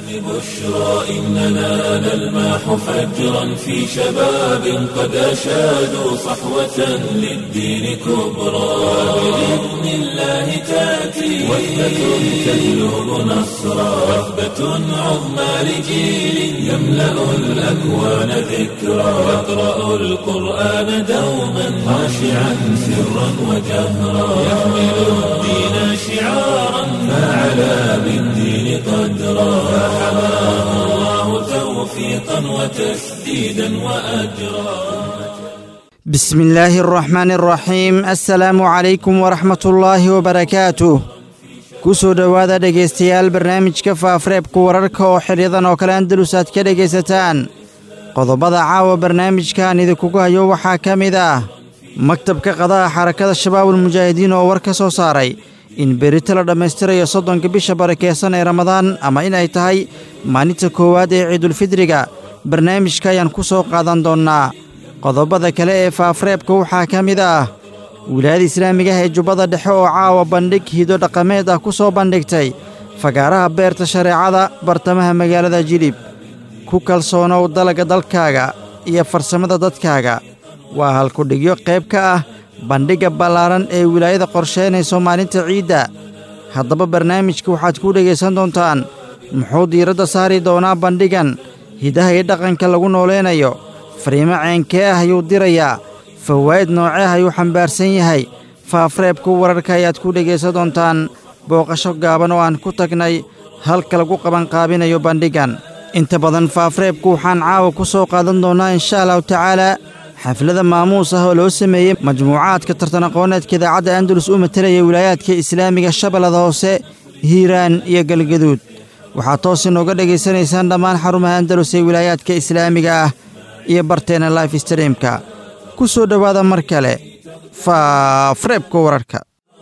بشرى إننا نلمح فجرا في شباب قد أشادوا صحوة للدين كبرى بإذن الله تأتي وثبة تجلب نصرا وثبة عظمى لجيل يملأ الأكوان ذكرا يقرأ القرآن دوما خاشعا سرا وجهرا يحمل الدين شعارا فعلى بالدين قدرا فحماه الله توفيقا وتسديدا وأجرا بسم الله الرحمن الرحيم السلام عليكم ورحمة الله وبركاته kusoo dhowaada dhegaystayaal barnaamijka faafareebka wararka oo xidhyadan oo kale andalus aad ka dhegaysataan qodobada caawa barnaamijkan idinkugu hayo waxaa ka mid ah maktabka qadaha xarakada shabaabul mujaahidiin oo war ka soo saaray in berito la dhammaystirayo soddonka bisha barakeysan ee ramadaan ama in ay tahay maalinta koowaad ee ciidulfidriga barnaamijka ayaan ku soo qaadan doonnaa qodobada kale ee faafareebka waxaa ka mid ah wilaayada islaamiga ah ee jubbada dhexe oo caawa bandhig hido dhaqameed ah ku soo bandhigtay fagaaraha beerta shareecada bartamaha magaalada jilib ku kalsoonow dalagga dalkaaga iyo farsamada dadkaaga waa halkudhigyo qayb ka ah bandhigga ballaaran ee wilaayada qorsheynayso maalinta ciidda haddaba barnaamijka waxaad ku dhegaysan doontaan muxuu diiradda saari doonaa bandhigan hidaha iyo dhaqanka lagu nooleynayo fariimo ceenkee ah ayuu dirayaa fawaa'id noocee ayuu xambaarsan yahay faafreebka wararka ayaad ku dhegaysan doontaan booqasho gaaban oo aan ku tagnay halka lagu qabanqaabinayo bandhigan inta badan faafreebku waxaan caawa ku soo qaadan doonnaa insha allahu tacaalaa xaflada maamuus ah oo loo sameeyey majmuucaadka tartan aqooneedka idaacadda andalus u matelaya wilaayaadka islaamiga shabeellada hoose hiiraan iyo galgaduud waxaad toos inooga dhegaysanaysaan dhammaan xarumaha andalus ee wilaayaadka islaamiga ah iyo barteena life streamka ku soo dhowaada mar kale faafreebka wararka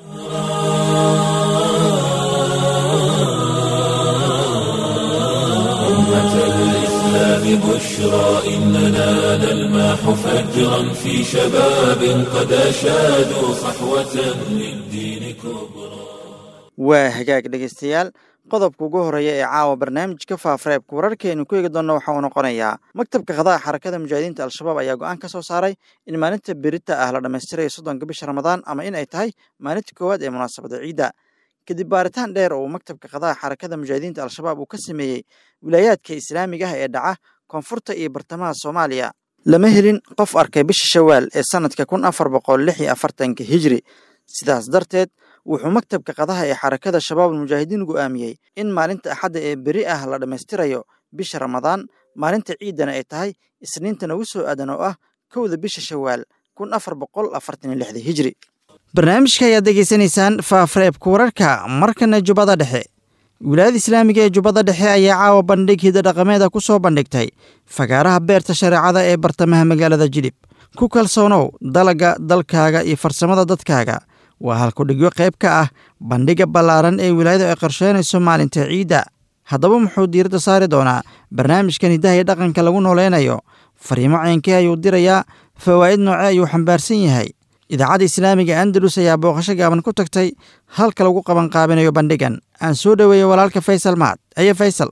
أمة الإسلام بشرى إننا نلمح فجرا في شباب قد أشادوا صحوة للدين كبرى waa hagaag dhegaystayaal qodobka ugu horreeya ee caawa barnaamijka faafareebka wararkeenu ku eegi doonna waxa uu noqonayaa maktabka qadaha xarakada mujaahidiinta al-shabaab ayaa go'aan ka soo saaray in maalinta berita ah la dhammaystirayo soddonka bisha ramadaan ama in ay tahay maalinta koowaad ee munaasabada ciidda kadib baaritaan dheer oo uu maktabka qadaha xarakada mujaahidiinta al-shabaab uu ka sameeyey wilaayaadka islaamiga ah ee dhaca koonfurta iyo bartamaha soomaaliya lama helin qof arkay bisha shawaal ee sannadka kun afar boqol lix iyo afartanka hijri sidaas darteed wuxuu maktabka qadaha ee xarakada shabaabul mujaahidiin go'aamiyey in maalinta axadda ee beri ah la dhammaystirayo bisha ramadaan maalinta ciiddana ay tahay isniinta nagu soo aadan oo ah kowda bisha shawaal kun afar boqol afartan iyo lixda hijri barnaamijka ayaad degeysanaysaan faafreebka wararka markana jubbada dhexe wilaayada islaamiga ee jubbada dhexe ayaa caawa bandhig hida dhaqameeda ku soo bandhigtay fagaaraha beerta shareecada ee bartamaha magaalada jilib ku kalsoonow dalagga dalkaaga iyo farsamada dadkaaga waa halkudhigyo qayb ka ah bandhigga ballaaran ee wilaayadu ay qorsheynayso maalinta ciidda haddaba muxuu diiradda saari doonaa barnaamijkan hidaha iyo dhaqanka lagu nooleynayo fariimo ceenkee ayuu dirayaa fawaa'id noocee ayuu xambaarsan yahay idaacadda islaamiga andalus ayaa booqasho gaaban ku tagtay halka lagu qabanqaabinayo bandhigan aan soo dhoweeyey walaalka faysal mahad aye faysal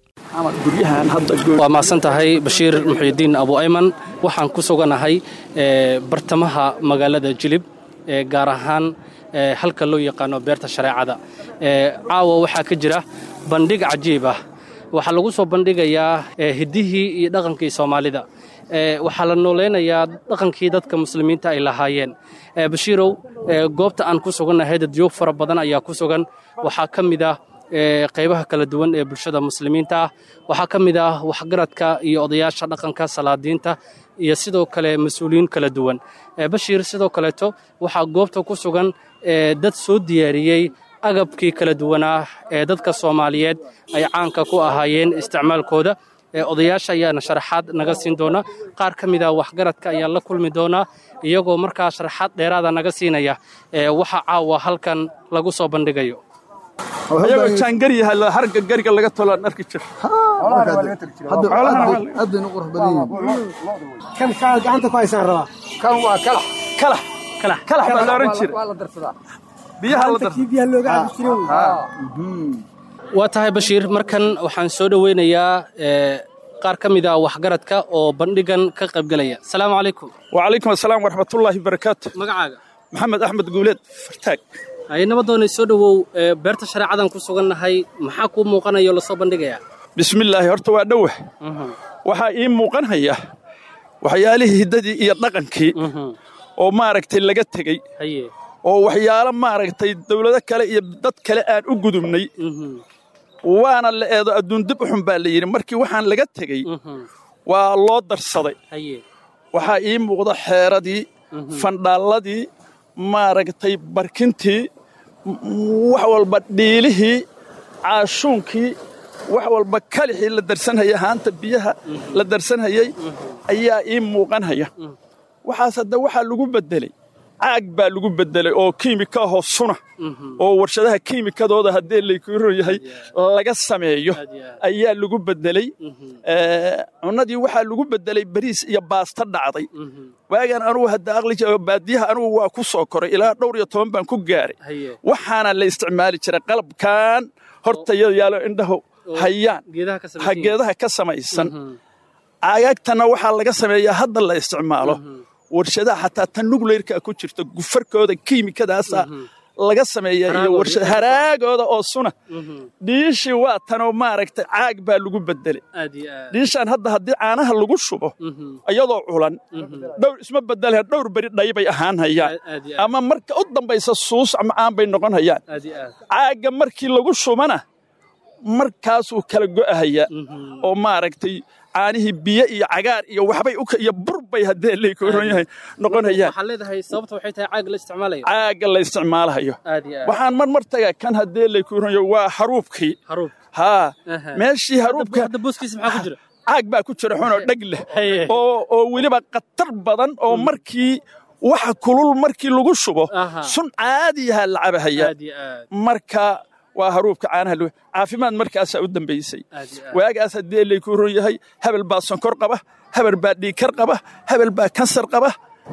waa mahadsan tahay bashiir muxyidiin abu ayman waxaan ku suganahay bartamaha magaalada jilib gaar ahaan halka loo yaqaano beerta shareecada caawa waxaa ka jira bandhig cajiib ah waxaa lagu soo bandhigayaa hiddihii iyo dhaqankii soomaalida waxaa la nooleynayaa dhaqankii dadka muslimiinta ay lahaayeen bashiirow goobta aan ku sugannahay dadyoog fara badan ayaa ku sugan waxaa ka mid ah qaybaha kala duwan ee bulshada muslimiinta ah waxaa ka mid ah waxgaradka iyo odayaasha dhaqanka salaadiinta iyo sidoo kale mas-uuliyiin kala duwan bashiir sidoo kaleeto waxaa goobta ku sugan dad soo diyaariyey agabkii kala duwanaa ee dadka soomaaliyeed ay caanka ku ahaayeen isticmaalkooda odayaasha ayaana sharaxaad naga siin doona qaar ka mid a waxgaradka ayaa la kulmi doonaa iyagoo markaa sharaxaad dheeraada naga siinaya waxa caawa halkan lagu soo bandhigayo ayagoo jaangari yahay harga gariga laga tolo aan arki jir aadaynu qurux badan yihiin kan kaa gacanta ku haysaan rabaa kan waa kalax kalax kalax kalax baa la oran jira waa la darsadaa biyaha la Gacanta dar kii biyaha looga cabi jiray wey. waa tahay bashiir markan waxaan soo dhoweynayaa ee, qaar ka mid ah waxgaradka oo bandhigan ka qaybgelaya asalaamu calaykum wacalaykum asalaam waraxmatullaahi barakaatu magacaaga maxamed axmed guuleed fartaag ay nabadoonay soo dhowow ee, beerta shareecadan ku sugannahay maxaa kuu muuqanaya oo lasoo bandhigayaa bismillaahi horta waa dhowah waxaa ii muuqanhaya waxyaalihii hiddadii iyo dhaqankii oo maaragtay laga tegey haye oo waxyaalo maaragtay dawlado kale iyo dad kale aan u gudubnay waana la eedo adduun dib u xun baa la yidhi markii waxaan laga tegey waa loo darsaday haye waxaa ii muuqda xeeradii fandhaalladii maaragtay barkintii m- wax walba dhiilihii caashuunkii wax walba kalixii la darsanhaya haanta biyaha la darsanhayay ayaa ii muuqanhaya waxaas hadda waxaa lagu beddeley caag baa lagu beddelay oo kiimika ahoo suna oo warshadaha kiimikadooda haddii laykuron yahay laga sameeyo ayaa lagu beddeley Ee, cunnadii waxaa lagu beddelay bariis iyo baasta dhacday waagaan anugu hadda aqli jiro baadiyaha anugu waa ku soo koray ilaa dhowr iyo toban baan ku gaaray haye waxaana la isticmaali jiray qalabkan hortayada yaalo indhahu hayaan geedaha ka ha samaysan geedaha ka samaysan caagaagtana waxaa laga sameeyaa hadda la isticmaalo warshadaha xataa tan nugleyrka ku jirta gufarkooda kiimikadaasa laga sameeyaa iyo Haraagooda. warshad haraagooda oo suna dhiishii waa tanoo maaragtay caag baa lagu beddelay aad iyo aad dhiishaan hadda haddii caanaha lagu shubo iyadoo culan dhowr isma bedelaya dhowr beri dhaybay ahaan hayaan aad iyo aad ama marka u dambaysa suus macaan bay noqon hayaan aad iyo aad caagga markii lagu shubana markaasuu kala go'ahayaa oo maaragtay caanihii biyo iyo cagaar iyo waxbay u ka- iyo burbay haddee laykoron yahay noqon hayaan waxaad leedahay sababta waxay tahay caag la isticmaalayo caagga la isticmaalahayo aad iyo aad waxaan mar mar tagaa kan haddee laykoron yahay waa haruubkii haruub haa Aha. meeshii haruubka hadda booskiisa maxaa ku jira caag baa ku jira xunoo dheg leh Haye. oo oo weliba khatar badan oo markii waxa kulul markii lagu shubo Aha. sun caadiyaha la cabahaya aad iyo aad marka waa haruubka caanaha loo caafimaad markaasaa u dambaysay aad iyo aad waagaas haddii layku ron yahay hebel baa sonkor qaba hebel baa dhiigkar qaba hebel baa kansar qaba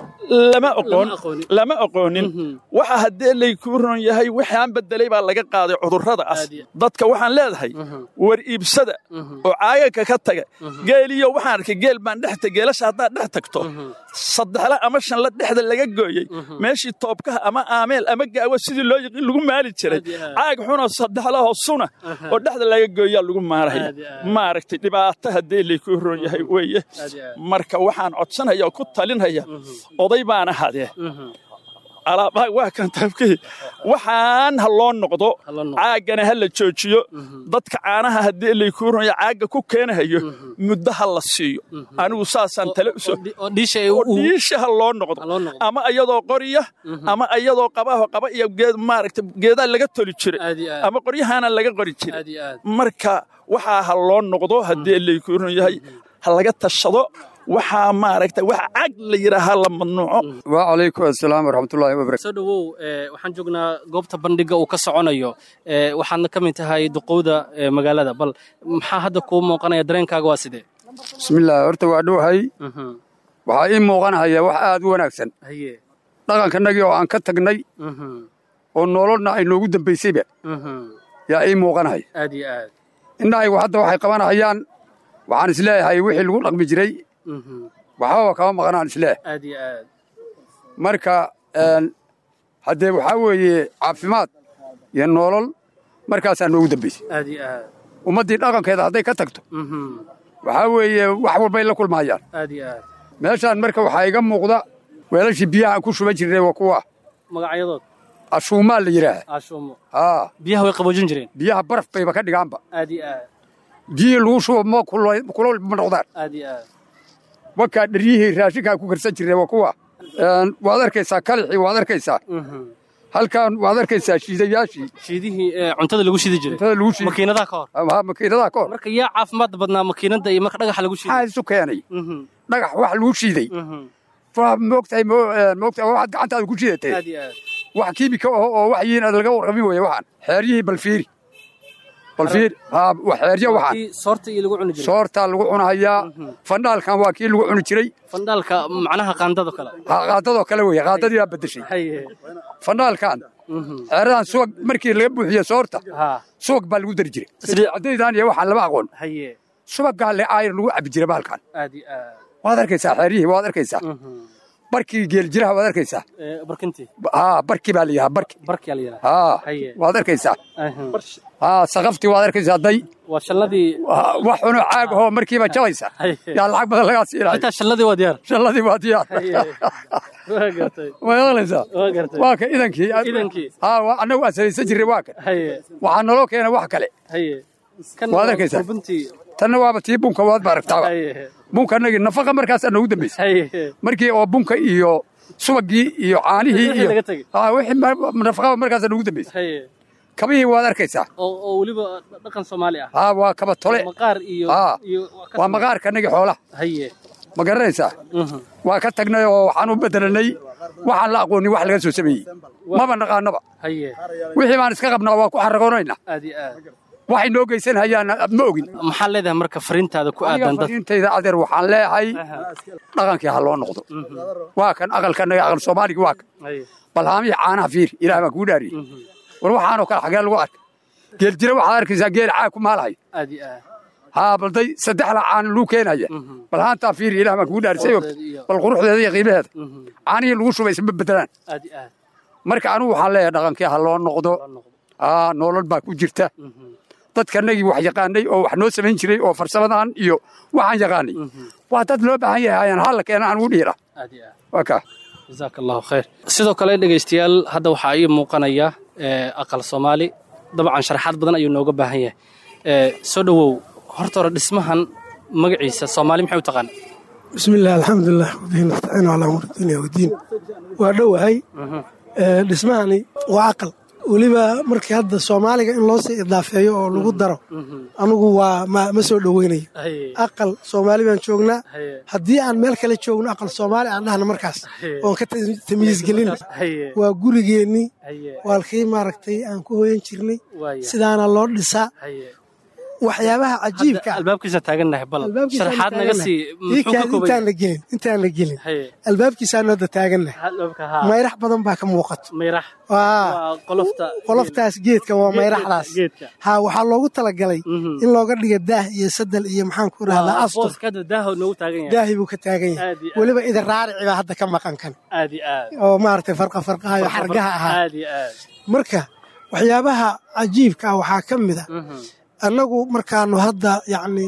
lama oqoon Lama aqoonin. lama aqoonin waxa haddii layku ron yahay waxaan bedelay baa laga qaaday cudurradaas Aad iyo- dadka waxaan leedahay war iibsada oo caagagka ka taga geeliyo waxaan arkay geel baan dhex tag geelasha haddaad dhex tagto saddexla ama shanla dhexda laga gooyey meeshii toobkaha ama aameel ama gaawo sidii loo yiqiin lagu maali jiray Aad iyo aad. caag xunoo saddexlahoo suna oo dhexda laga gooyaa lagu maaraya Aad iyo aad. maaragtay dhibaato haddii layku ron yahay weeye Aad iyo aad. marka waxaan codsanaya oo ku talinaya oday baana hadee alaabaa waa kan taabkii waxaan ha loo noqdo Ha loo noqdo. caaggana ha la joojiyo dadka caanaha haddii layku ron yahay caagga ku keenahayo muddo ha la siiyo anigu saasaan tale u soo oo dhi- oo dhiisha ay oo u dhiisha ha loo noqdo Ha loo noqdo. ama iyadoo qorya ama iyadoo qabaho qaba iyo geed maaragtay geedaa laga toli jiray Aad iyo aad. ama qoryahaana laga qori jiray aad iyo aad marka waxaa ha loo noqdo haddii layku ron yahay ha laga tashado waxaa maaragtay wax cag la yidhaaha la mamnuuco wacalaykum assalaam waraxmatullaahi wabarakatu soo dhowow ee, waxaan joognaa goobta bandhiga uu ka soconayo ee, waxaadna ka mid tahay duqowda ee, magaalada bal maxaa hadda kuu muuqanaya dareenkaaga waa sidee bismillaah horta waa dhowhay waxaa ii muuqanahaya wax aad u wanaagsan haye dhaqankannagii oo aan ka tagnay oo nololna ay noogu dambaysayba yaa ii muuqanahaya aad iyo aad indhahaygu hadda waxay qabanahayaan waxaan isleeyahay wixii lagu dhaqmi jiray waxbaba kama maqnaan isleeh aad iyo aad marka een, haddee waxaa weeye caafimaad iyo nolol markaasaa noogu dambaysay aad iyo aad ummaddii dhaqankeeda hadday ka tagto waxaa weeye wax walbay la kulmaayaan aad iyo aad meeshaan marka waxaa iga muuqda weelashii biyaha aan ku shuban jirnay waa kuwa magacyadood ashuumaa la yidhaaha ashuumo haa biyaha way qaboojin jireen biyaha baraf bayba ka dhigaanba aad iyo aad biyihii lagu shubo ma kulul kulul ma noqdaan aad iyo aad wakaa dharyihii raashinkaa ku karsan jirnay waa kuwa Een, waad arkaysaa kalixii waad arkaysaa halkan waad arkaysaa shiidayaashii shiidihii ee, cuntada lagu shidi jiray cuntada lagu shiiday makiinadaha ka hor ama makiinadaha ka hor marka yaa caafimaad badnaa makiinada iyo marka dhagaxa lagu maxaa shiiday isu keenay Mhm, dhagax wax lagu shiiday mhm. waa moogtahay mo- een, moogtahay waa waxaad gacantaada ku shidatay aad iyo aad wax kiimika ah oo wax yiin aan laga warqabin weeye waxaan xeeryihii balfiiri bal fiir haa wax xeeryo waxaan kii soorta iyo lagu cuni jiray soortaa lagu cunahayaa fandhaalkan waa kii lagu cuni jiray fandhaalka macnaha qaandado kale Ha- qaadadoo kale weeye qaadadii baa beddeshay haye fandhaalkan xeeradan subag markii laga buuxiyo soorta haa subag baa lagu dari jiray sidii caddaydan iyo waxaan lama aqoon haye subaggaa le aayar lagu cabbi jiray bahalkan aad iyo aad waad arkaysaa xeeryihii waad arkaysaa barkii geeljiraha waad arkaysaa Ee, barkintii haa barki baa la yidhaha barki barkiyaa la yidhaha haa Haye. waad arkaysaa Aha. haa saqaftii waad arkaysaa day waa shalladii Waa- wax cunoo caag ahoo markiiba jabaysa Haye. yaa lacag badan lagaa siinayo xitaa shalladii waa diyaar shalladii waa diyaar Haye. waa gartay ma maqlaysaa waa gartay waa ka idankii Idankii. haa waa- annagu aan samaysan jirray waa kan haye waxaa naloo keenay wax kale haye kan Waad waa arkaysaa. kurbintii tanna waaba tii bunka waad ba aragtaaba haye bunka annagii nafaqa markaasaa noogu dambaysay haye markii oo bunka iyo subagii iyo caanihii Wixii iyo laga tegey. haa wixii ma- nafaqaba markaasaa noogu dambaysay haye kabihii waad arkaysaa oo oo weliba dhaqan soomaali ah haa waa kaba tole maqaar iyo Haa. iyo ka waa maqaarka annagii xoolaha haye ma garanaysaa Mhm. waa ka tagnay oo waxaan u bedelanay waxaan la aqoonin wax laga soo sameeyey maba naqaanaba haye wixii baan iska qabnaa waa ku xaragoonaynaa aad iyo aad waxay noo geysan hayaan ma ogin maxaa leedahay marka fariintaada ku aniga aadan dad fariintayda adeer waxaan leeyahay dhaqankii ha loo noqdo waa kan aqalkanaga aqal soomaaligi waa kan haye balhaamihii caanaha fiir ilaah baan kuu dhaariyey war waxaanoo kale xagee lagu arka geel jira waxaad arkaysaa geel caag ku maalahay aad iyo aad haa balday saddexda caan luu keenaya bal haantaa fiir ilaah baan kuu dhaarisay ogta bal quruxdeeda iyo qiimaheeda caanihii lagu shubay isma bedelaan aad iyo aad marka anigu waxaan leeyahay dhaqankii ha loo noqdo aa nolol baa ku jirta dadkanagii wax yaqaanay oo wax noo samayn jiray oo farsamadan iyo waxaan yaqaanay waa dad loo baahan yahay ayaan halla keena aan ugu dhiira aad iyo aad waa kaa jazaaka allahu khayr sidoo kale dhegaystayaal hadda waxaa ii muuqanaya ee, aqal soomaali dabcan sharaxaad badan ayuu nooga baahan yahay Ee, soo dhowow horta hore dhismahan magaciisa soomaali maxay u taqaan بسم الله الحمد لله وبه نستعين على امور الدنيا والدين waa dhowahay Ee, dhismahani waa aqal weliba markii hadda soomaaliga in loo sii idaafeeyo oo lagu daro anugu waa ma ma soo dhoweynayo Haye. aqal soomaali baan joognaa Haye. haddii aan meel kale joogno aqal soomaali aan dhahna markaas Haye. oon ka tam- tamyiis gelin Haye. waa gurigeennii Haye. waalkii maaragtay aan ku hoyan jirnay Waaya. sidaana loo dhisaa Haye. waxyaabaha cajiibka ah albaabkiisa taagannahay bal albaabkiisaan sharaxaad naga taagannahay. sii Ii muxuu ka kaan kooban intaan yahay la gelin intaan la gelin Haye. albaabkiisaan hadda taagannahay albaabka haa mayrax badan baa ka muuqato mayrax waa waa qolofta qoloftaas geedka waa mayraxdaas geedka. ha waxaa loogu talagalay in looga dhiga daah iyo sadal iyo maxaan ku rahdaa waa astur booska hadda daaho noogu taagan yahay daahi buu ka taagan yahay Aad iyo aad. weliba idin raarici baa hadda ka maqan kan aad iyo aad oo maaragtay farqa farqaha iyo xargaha ahaa aad iyo aad marka waxyaabaha cajiibka ah waxaa ka mid a annagu markaanu hadda yacni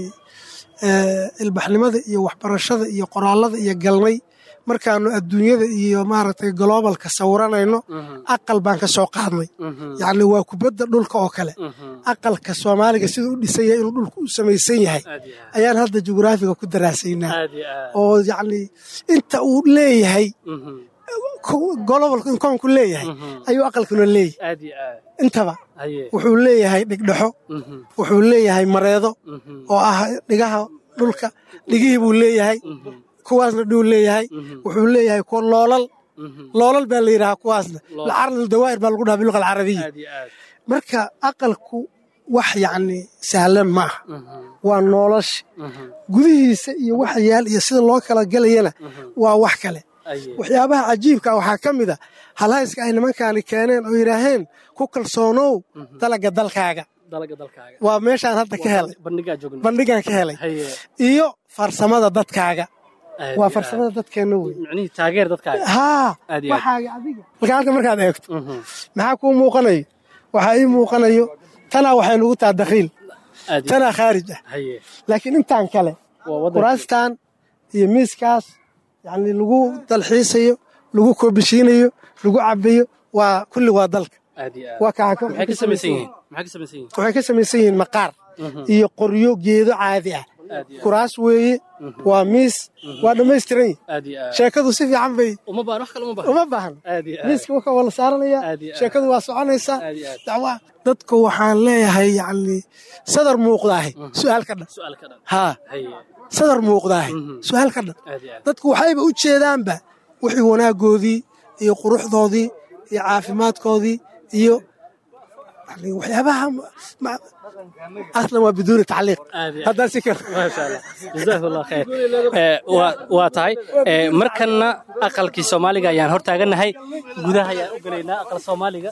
eh, ilbaxnimada iyo waxbarashada iyo qoraallada iyo galnay markaanu adduunyada iyo maaragtay gloobalka sawiranayno aqal baan ka soo qaadnay yacni waa kubadda dhulka oo kale aqalka soomaaliga siduu u dhisan yahay inuu dhulku u samaysan yahay aad iyo aad ayaan hadda jugraafiga ku daraasaynaa aad iyo aad oo yacni inta uu leeyahay Mhm. ko- globalka in koonku leeyahay ayuu aqalkuna leeyahay aad iyo aad intaba haye wuxuu leeyahay dhigdhexo Mhm. wuxuu leeyahay mareedo Mhm. oo ah dhigaha dhulka dhigihii buu leeyahay kuwaasna dhuu leeyahay wuxuu leeyahay kuwa loolal Mhm. loolal baa la yidhahaa kuwaasna lacarl dawaa'ir baa lagu dhaha biluqa alcarabiya aad iyo aad marka aqalku wax yacni sahlan ma aha Mhm. waa nolosha Mhm. gudihiisa iyo waxa yaal iyo sida loo kala gelayana waa wax kale Aye. waxyaabaha cajiibka waxaa ka mid a halhayska ay nimankaani keeneen oo yidhaaheen ku kalsoonow dalaga dalkaaga dalaga dalkaaga waa meeshaan hadda ka helay bandhigaa joogna bandhigaan ka helay haye iyo farsamada dadkaaga aad waa iyo farsamada dadkeenna wey aad. micnihii taageer dadkaaga haa Aad iyo aad. waxaaga adiga marka halka markaad eegto Mhm. maxaa kuu muuqanayo waxaa ii muuqanayo tanaa waxay nugu taha dakhiil aad iyo tanaa khaarij ah haye laakiin intaan kale waa waddanka kuraastan iyo miiskaas yacni lagu dalxiisayo lagu koobishiinayo lagu cabayo waa kulli waa dalka aad iyo aad waa kaa maxay ka samaysan yihiin maxay ka samaysan yihiin waxay ka samaysan yihiin maqaar iyo qoryo geedo caadi ah aad iyo aad kuraas weeye waa miis waa dhammaystiran yihin aad iyo aad sheekadu si fiican bay uma baan wax kale uma baan uma baahan aad iyo aad miiska waka waa la saaranayaa Aad iyo aad. sheekadu waa soconaysaa Aad iyo aad. dacwa dadku waxaan leeyahay yacni sadar muuqdaahay su-aal ka dhan su'aal ka dhan haa haye sadar muuqdaahay su-aal ka dhan aad iyo aad dadku waxayba u jeedaanba wixii wanaaggoodii iyo quruxdoodii iyo caafimaadkoodii iyo يعني waxyaabaha ma- aslan waa biduuni tacliiq haddaan si kale maasha allah jazaak allah khayr Eh, waa waa tahay Eh, markanna aqalkii soomaaliga ayaan hor taagannahay gudaha ayaan u gelaynaa aqal soomaaliga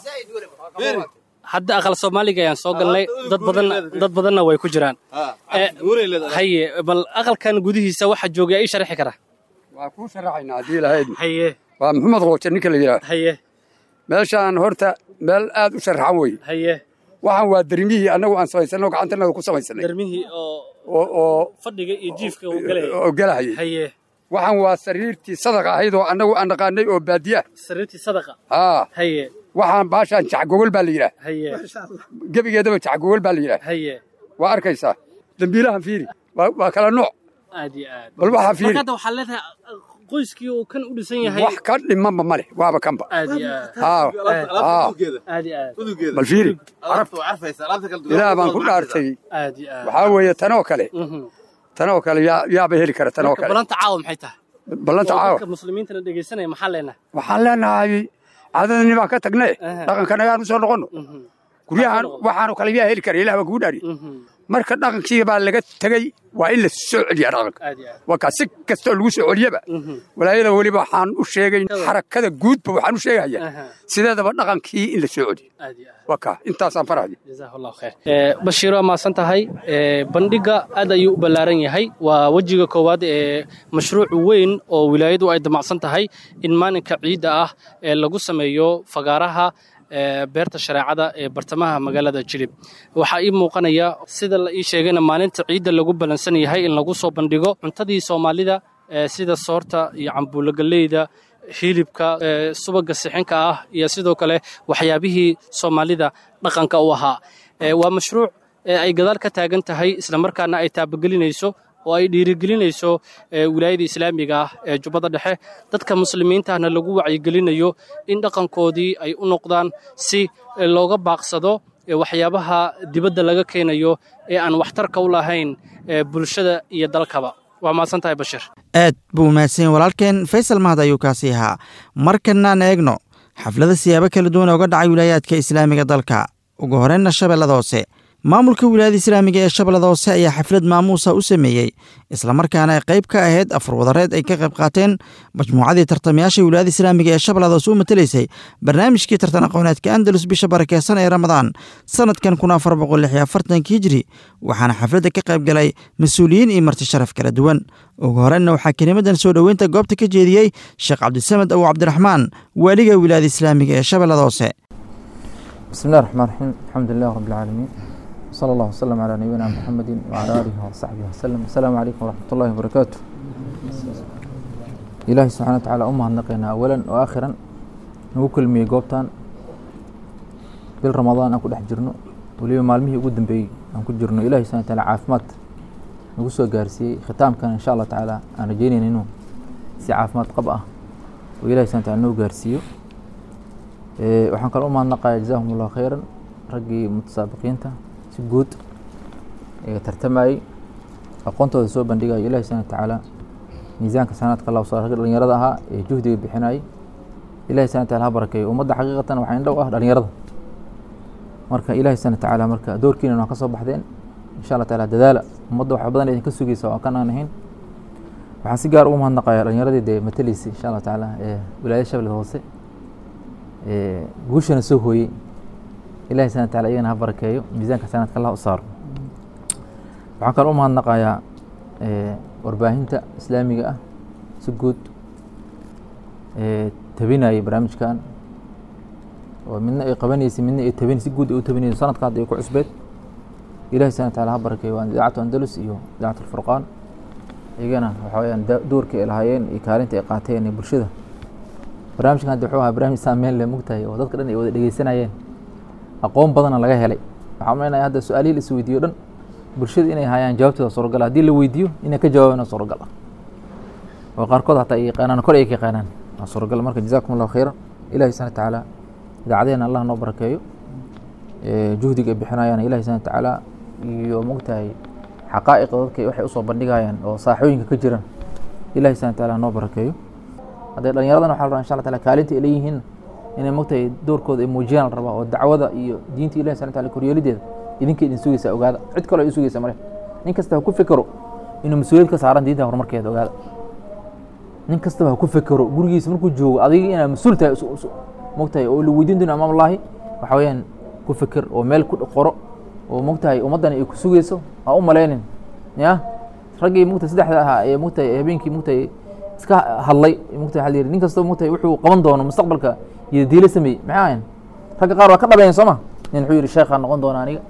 hadda aqal soomaaliga ayaan soo galnay dad badanna dad badanna way ku jiraan Eh, haye bal aqalkan gudihiisa waxa jooga ii sharxi kara waa kuu sharaxaynaa haddii lahayd haye waa maxamed qooje ninka la yidhaah haye meeshaan horta meel aad u sharaxan weye haye waxaan waa dermihii annagu aan samaysanno gacantanada ku samaysanay darmihii oo oo oo fadhiga iyo jiifka uu galaya oo galahayay haye waxaan waa sariirtii sadaqa ahayd oo annagu aan naqaanay oo baadiya sariirtii sadaqa haa haye waxaan baashaan jacgogol baa la yidhaah haye gebigeedaba jacgogol baa la yidhaah haye waa arkaysaa dembiilahan fiiri waa waa kala nooc aad iyo aad bal waxaa fiiri marka hadda waxaa leedahay qoyskii uu kan u dhisan yahay wax ka dhimanba ma leh waaba kanba aad iyo aad haa haa aad iyo aad bal fiiri ilaah baan ku dhaartay aad iyo aad waxaa weeye tanoo kale Mhm. tanoo kale yaa yaaba heli kara tanoo marka kale balanta caawa maxay tahay ballanta oo caawa dadka muslimiintana dhegaysanaya maxaa leenahay waxaan leenahay caadadani baan ka tagne Aha. dhaqankan ayaan u soo noqonno Mhm. guryahan waxaanu kale yaa heli kara ilaah baa kugu dhaari Mhm. marka dhaqankii baa laga tegey waa in la soo celiyaa dhaqanka aad iyo aad waa kaa si kastoo lagu soo celiyaba Mhm. walaayada weliba waxaan u sheegay xarakada guudba waxaan u sheegayaa Aha. sideedaba dhaqankii in la soo celiyo aad iyo aad waa kaa intaasaan farahdi jazaak allahu khayr Eh, bashiiro waa mahadsan tahay Eh, bandhiga aad ayuu u ballaaran yahay waa wejiga koowaad ee mashruuc weyn oo wilaayadu ay damacsan tahay in maalinka ciidda ah ee lagu sameeyo fagaaraha ee beerta shareecada ee bartamaha magaalada jilib waxaa ii muuqanaya sida la ii sheegayna maalinta ciidda lagu ballansan yahay in lagu soo bandhigo cuntadii soomaalida ee sida soorta iyo cambuulo galleyda hilibka ee subaga sixinka ah iyo sidoo kale waxyaabihii soomaalida dhaqanka u ahaa Ee, waa mashruuc ee ay gadaal ka taagan tahay islamarkaana ay taabagelinayso oo ay dhiirigelinayso ee, wilaayada islaamiga ah ee jubbada dhexe dadka muslimiintahna lagu wacyigelinayo in dhaqankoodii ay u noqdaan si ee, looga baaqsado ee, waxyaabaha dibadda laga keenayo ee aan waxtarka u lahayn ee, bulshada iyo dalkaba waa mahadsan tahay bashir aad buu mahadsan yahay walaalkeen faysal mahad ayuu kaasi ahaa markanaan eegno xaflada siyaabo kala duwan ooga dhacay wilaayaadka islaamiga dalka ugu horreynna shabeellada hoose maamulka wilaayada islaamiga ee shabeellada hoose ayaa xaflad maamuusa u sameeyey islamarkaana ay qayb ka ahayd afar wadareed ay ka qayb qaateen majmuucadii tartamayaasha wilaayada islaamiga ee shabeellada hoose u matelaysay barnaamijkii tartan aqooneedka andalus bisha barakeysan ee ramadaan sanadkan kun afar boqol lix iyo afartanka hijri waxaana xafladda ka qayb galay mas-uuliyiin iyo marti sharaf kala duwan ugu horreynna waxaa kelimadan soo dhoweynta goobta ka jeediyey sheekh cabdisamed abu cabdiraxmaan waaliga wilaayada islaamiga ee shabeellada hoose بسم الله الرحمن الرحيم الحمد لله رب العالمين صلى الله وسلم على نبينا محمد وعلى آله وصحبه وسلم السلام عليكم ورحمة الله وبركاته إلهي سبحانه وتعالى أمها النقينا أولا وآخرا نوكل مي قوبتان بالرمضان أكو دحجرنو وليو مالمي قدام بي أنكو جرنو إلهي سبحانه وتعالى عافمات نقصو قارسي ختام كان إن شاء الله تعالى أنا جيني نينو سي عافمات قبأة وإلهي سبحانه وتعالى نو قارسيو Ee, waxaan kaloo u mahadnaqayaa jazaahum allahu khayran raggii mutasaabiqiinta si guud ee tartamayey aqoontooda soo bandhigaya ilahi subhana watacaala miisaanka sanaadka allah soo ragga dhalinyarada ahaa ee juhdiga bixinayay ilahi subhana wataala ha barakeeyo ummadda xaqiiqatan waxaa indhow ah dhalinyarada marka ilahi subhana watacaala marka doorkiina waa ka soo baxdeen insha allah taala dadaala ummadda wax badan idinka sugaysa oo kan aan ahayn waxaan si gaar ugu mahadnaqayaa dhalinyaradii dee matalaysay insha allah tacaala ee wilaayada shabeellada hoose ee guushana soo hooyey ilahi subhana wataala iyagana ha barakeeyo miisaanka sanaadka allah u saaro waxaan kaloo u mahadnaqayaa ee warbaahinta islaamiga ah si guud ee tabinayay barnaamijkan oo midna ay qabanaysay midna ay tabin si guud ay u tabinayso sanadka hadda ay ku cusbeed ilahi subhana wataala ha barakeeyo waa idaacatu andalus iyo idaacatu alfurqaan iyagana waxa weyaan da- doorka ay lahaayeen iyo kaalinta ay qaateen ee bulshada barnaamijkan hadda wuxuu ahaa barnaamij saameyn leh mugtahay oo dadka dhan ay wada dhegeysanayeen aqoon badana laga helay waxaa umaleynaya hadda su-aalihii la isweydiiyo dhan bulshada inay hayaan jawaabtooda suuragal ah. haddii la weydiiyo inay ka jawaabaan suuragal ah oo qaarkood hataa ay yaqaanaan kor ay ka yaqaanaan waa suuragal marka jazaakum allahu khayran ilahi subhana watacaala idaacadeena allah noo barakeeyo ee juhdiga ay bixinayaan ilahi subhana watacaala iyo mugtahay xaqaa'iqa dadka waxay usoo bandhigayaan oo saaxooyinka ka jiran ilahi subhana wataala noo barakeeyo haddee dhallinyaradan waxa la rabaa insha allah taala kaalinta ay leeyihiin inay mogtahay doorkooda ay muujiyaan la rabaa oo dacwada iyo diinta ilahi subhana wataala koryeelideeda idinka idin sugaysaa ogaada cid kaloo ay sugaysa male nin kasta ha ku fekero inuu mas-uuliyad ka saaran diinta horumarkeeda ogaada nin kastaba ha ku fekero gurigiisa markuu joogo adiga inaad mas-uul tahay mogtahay oo la weydiin doono amaam allahi waxa weeyaan ku feker oo meel ku qoro oo mogtahay ummaddani ay ku sugayso ha u malaynin ya raggii mogtahay saddexda ahaa ee mogtahay habeenkii mogtahay iska hadlay mogtahay waxaa la yidhi nin kastoo mogtahay wuxuu qaban doono mustaqbalka iyo diilo sameeyey maxay ahayn ragga qaar waa ka dhabeeyeen soo ma nin wuxuu yidhi sheekhaa noqon doona aniga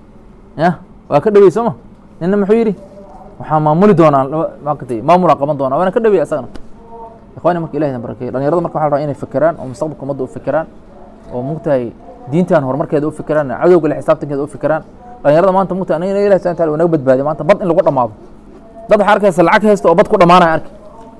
ya waa ka dhawey soo ma ninna muxuu yidhi waxaa maamuli doonaa maakatay maamulaa qaban doonaa waana ka dhawey asagana ikhwani marka ilahi idin barakeeyo dhalinyarada marka waxa la rabaa inay fekeraan oo mustaqbalka ummadda u fekeraan oo mogtahay diintan horumarkeeda u fekeraan cadowga le xisaabtankeeda u fekeraan dhalinyarada maanta mogtahay aniga ilahi subhana wataala naga badbaadiya maanta bad in lagu dhamaado dad waxaa arkaysa lacag haysta oo bad ku dhamaanaya arki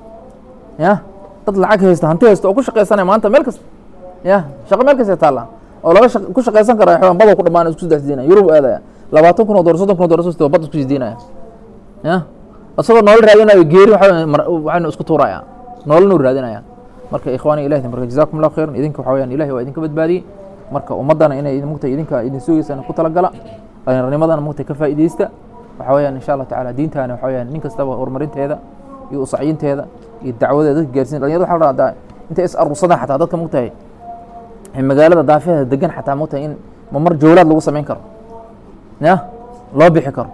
ya dad lacag haysta hanti haysta oo ku shaqaysanaya maanta meel kasta ya shaqo meel kasta taalla oo laga ku shaqaysan kara xawaan badoo ku dhamaanaya isku saddex sidiinaya yurub aadaya labaatan kun oo dolar soddon kun oo dolar soo bad isku sidiinaya ya isagoo nolol raadinayo geeri waxaynu isku tuuraya nololnu raadinaya marka ikhwaani ilahi marka jazakum allahu khayran idinka waxa weyaan ilahi waa idinka badbaadiyey marka ummaddana inay mugtay idinka idin sugaysaan ku talagala dhallinyarnimadana mugtay ka faa'iidaysta waxa weyaan insha allah tacaala diintaana waxa weyaan nin kastaba horumarinteeda iyo usacyinteeda iyo dacwadeeda dadka gaarsiin dhalinyarada waxa la rabaa intay is arursadaan xataa dadka mugtahay magaalada daafeeda degan xataa mugtahay in mamar jawlaad lagu samayn karo ya loo bixi karo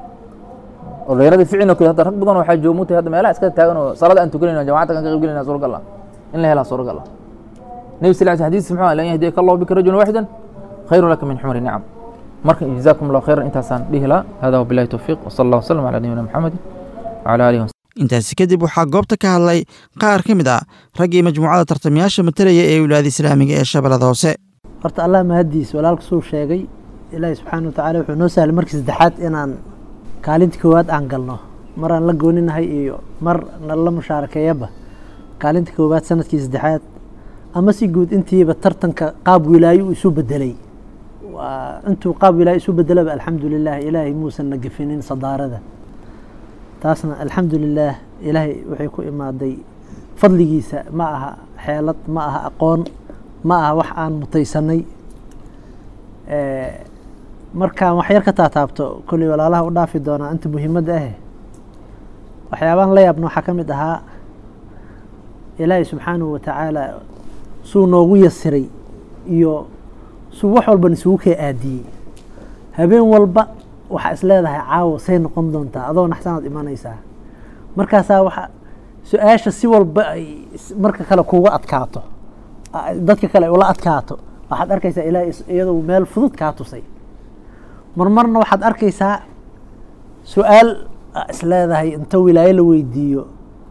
oo dhalinyarada ficino kale hadda rag badan waxaa jooga mugtahay hadda meelaha iska taagan oo salada aan tukanayna jamacadda kan ka qayb gelayna suuragal ah in la helaa suuragal ah nebi sal sl xadiis muxuu lan yahdiyaka allahu bika rajulan waaxidan khayru laka min xumri nicam marka jazakum allahu khayran intaasaan dhihi lahaa hada wabillahi towfiiq wasala allah wasalam ala nabiyina maxamedin wala alihi intaasi kadib waxaa goobta ka hadlay qaar ka mid ah raggii majmuucada tartamayaasha matalaya ee wilaayada islaamiga ee shabeellada hoose horta allah mahaddiis walaalka suu sheegay ilaahi subxaana wa tacala wuxuu noo sahlay markii saddexaad inaan kaalinta koowaad aan galno maraan la gooninahay iyo mar nala mushaarakeeyaba kaalinta koowaad sanadkii saddexaad ama si guud intiiba tartanka qaab wilaayo uu isu bedelay waa intuu qaab wilaayo isu bedelaba alxamdu lilah ilaahay muusan na gefinin sadaarada taasna alxamdu lilaah ilaahay waxay ku imaaday fadligiisa ma aha xeelad ma aha aqoon ma aha wax aan mutaysanay markaan wax yar ka taataabto kolley walaalaha u dhaafi doonaa inta muhiimadda ahe waxyaabaan la yaabna waxaa ka mid ahaa ilaahay subxaanahu wa tacaala suu noogu yasiray iyo suu wax walban isugu kee aadiyey habeen walba waxaa is leedahay caawo say noqon doontaa adoo naxsanaad imanaysaa markaasaa waxa su-aasha si walba ay marka kale kuga adkaato dadka kale ay ula adkaato waxaad arkaysaa ilaahay iyadoo meel fudud kaa tusay marmarna waxaad arkaysaa su-aal is leedahay inta wilaayo la weydiiyo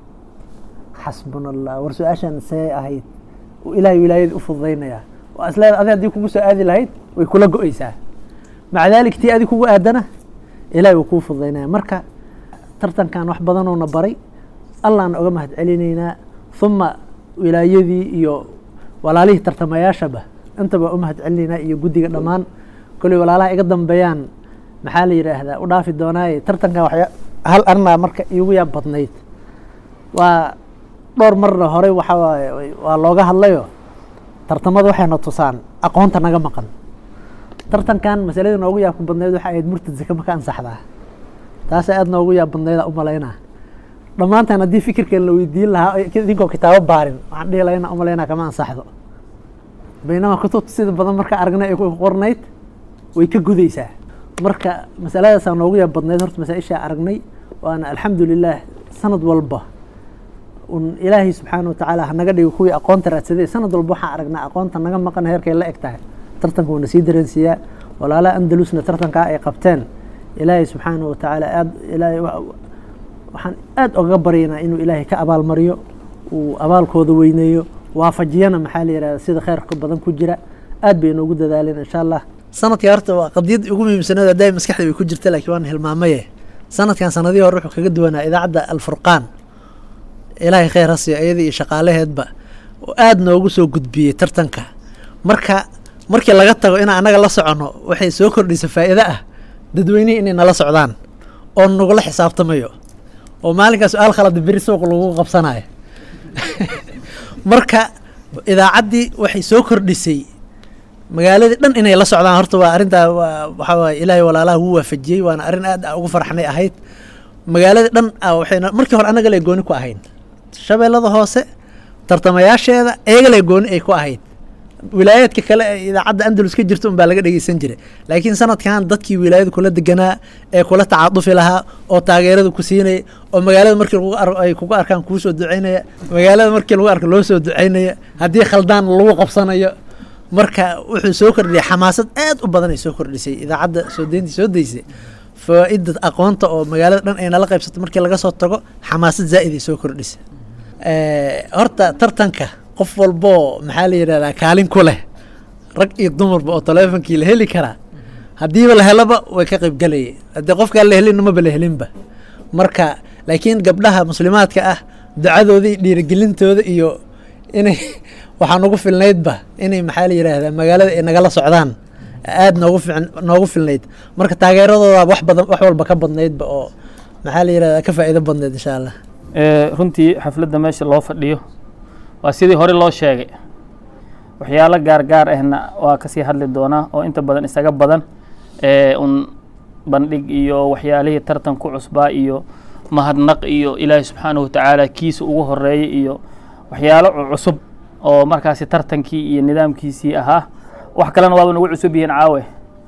xasbuna allah war su-aashan see ahayd ilaahay wilaayada u fududaynayaa waa is leedahay adi haddii kugu soo aadi lahayd way kula go-eysaa maca daalik tii adi kugu aadana ilahay wuu kuu fududaynaya marka tartankan wax badanoona baray allaana oga mahad celinaynaa uma wilaayadii iyo walaalihii tartamayaashaba intaba u mahad celinaynaa iyo guddiga dhammaan kolley walaalaha iga dambeeyaan maxaa la yidhaahdaa u dhaafi doonaaye tartankan waxya hal arnaa marka iigu yaab badnayd waa dhowr marna horey waxa waaye waa looga hadlayo tartamada waxayna tusaan aqoonta naga maqan tartankan masalada noogu yaabka badnayd waxa ahayd murtad zake maka ansaxdaa taasa aad noogu yaab badnayda u malaynaa dhammaantaan haddii fikirkan la weydiin lahaa idinkoo kitaabo baarin waxaan dhihi lahaynaa u malaynaa kama ansaxdo baynama kutubta sida badan marka aragnay ay ku qornayd way ka gudaysaa marka masaladaasaa noogu yaab badnayd horta masaa-ishaa aragnay waana alxamdu lilah sanad walba un ilaahay subxaana watacaala hanaga dhigo kuwii aqoonta raadsaday sanad walba waxaan aragnaa aqoonta naga maqan heerkay la eg tahay tartanka wuuna sii dareensiiyaa walaalaha andalusna tartankaa ay qabteen ilaahay subxaana wa tacaala aad ilaahay waxaan aad ogaga baryaynaa inuu ilaahay ka abaalmariyo uu abaalkooda weyneeyo waafajiyana maxaa la yihahda sida kheyrka badan ku jira aad bay noogu dadaaleen insha allah sanadkii horta waa qadiyad ugu muhiimsanayd hadday maskaxda way ku jirta laakiin waan hilmaamaye sanadkan sanadihii hore wuxuu kaga duwanaa idaacadda alfurqaan ilaahay kheyr ha siiyo iyada iyo shaqaalaheedba oo aad noogu soo gudbiyey tartanka marka markii laga tago inaan annaga la soconno waxay soo kordhisa faa'iide ah dadweynihii inay nala socdaan oo nagula xisaabtamayo oo maalinkaa su-aal khalada beri suuq lagu qabsanayo marka idaacaddii waxay soo kordhisay magaaladii dhan inay la socdaan horta waa arrintaa waa waxaa waaye ilaahay walaalaha wuu waafajiyey waana arrin aad a ugu farxnay ahayd magaaladii dhan a waxayna markii hore annaga lee gooni ku ahayn shabeellada hoose tartamayaasheeda iyaga lee gooni ay ku ahayd wilaayaadka kale ee idaacadda andalus ka jirta unbaa laga dhegeysan jiray laakiin sanadkan dadkii wilaayada kula deganaa ee kula tacadufi lahaa oo taageerada ku siinaya oo magaalada markii lagu ar ay kugu arkaan kuu soo ducaynaya magaalada markii lagu arko loo soo ducaynaya haddii khaldaan lagu qabsanayo marka wuxuu soo kordhiyay xamaasad aad u badan ay soo kordhisay idaacadda soo deyntii soo deysay faa-ida aqoonta oo magaalada dhan ay nala qaybsato markii laga soo tago xamaasad zaa'id ay soo kordhisay horta tartanka qof walboo maxaa la yidhahdaa kaalin ku leh rag iyo dumarba oo taleefonkii la heli karaa haddiiba la helaba way ka qayb galayay haddii qofkaan la helin maba la helinba marka laakiin gabdhaha muslimaadka ah ducadooda iyo dhiirigelintooda iyo inay waxaa nagu filnaydba inay maxaa la yidhaahdaa magaalada ay nagala socdaan aad noogu fic noogu filnayd marka taageeradooda wax badan wax walba ka badnaydba oo maxaa la yidhahdaa ka faa'iido badnayd insha allah runtii xafladda meesha loo fadhiyo waa sidii hore loo sheegay waxyaalo gaargaar ahna waa kasii hadli doonaa oo inta badan isaga badan un bandhig iyo waxyaalihii tartan ku cusbaa iyo mahadnaq iyo ilaahi subxaanahu watacaala kiisa ugu horeeyay iyo waxyaalo cusub oo markaasi tartankii iyo nidaamkiisii ahaa wax kalena waaba nagu cusub yihiin caawe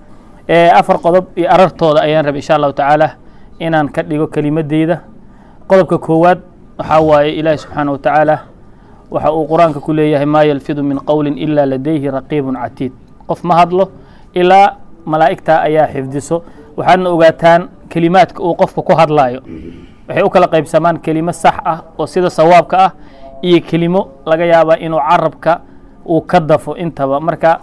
afar qodob iyo arartooda ayaan rabay insha allahu tacaala inaan ka dhigo kelimadeyda qodobka koowaad waxaa waaye ilaahi subxaanahu watacaala waxa uu qur-aanka ku leeyahay maa yalfidu min qowlin ilaa ladayhi raqiibun catiid qof ma hadlo ilaa malaa'igtaa ayaa xifdiso waxaadna ogaataan kelimaadka uu qofka ku hadlaayo waxay u kala qaybsamaan kelimo sax ah oo sida sawaabka ah iyo kelimo laga yaabaa inuu carabka uu ka dafo intaba marka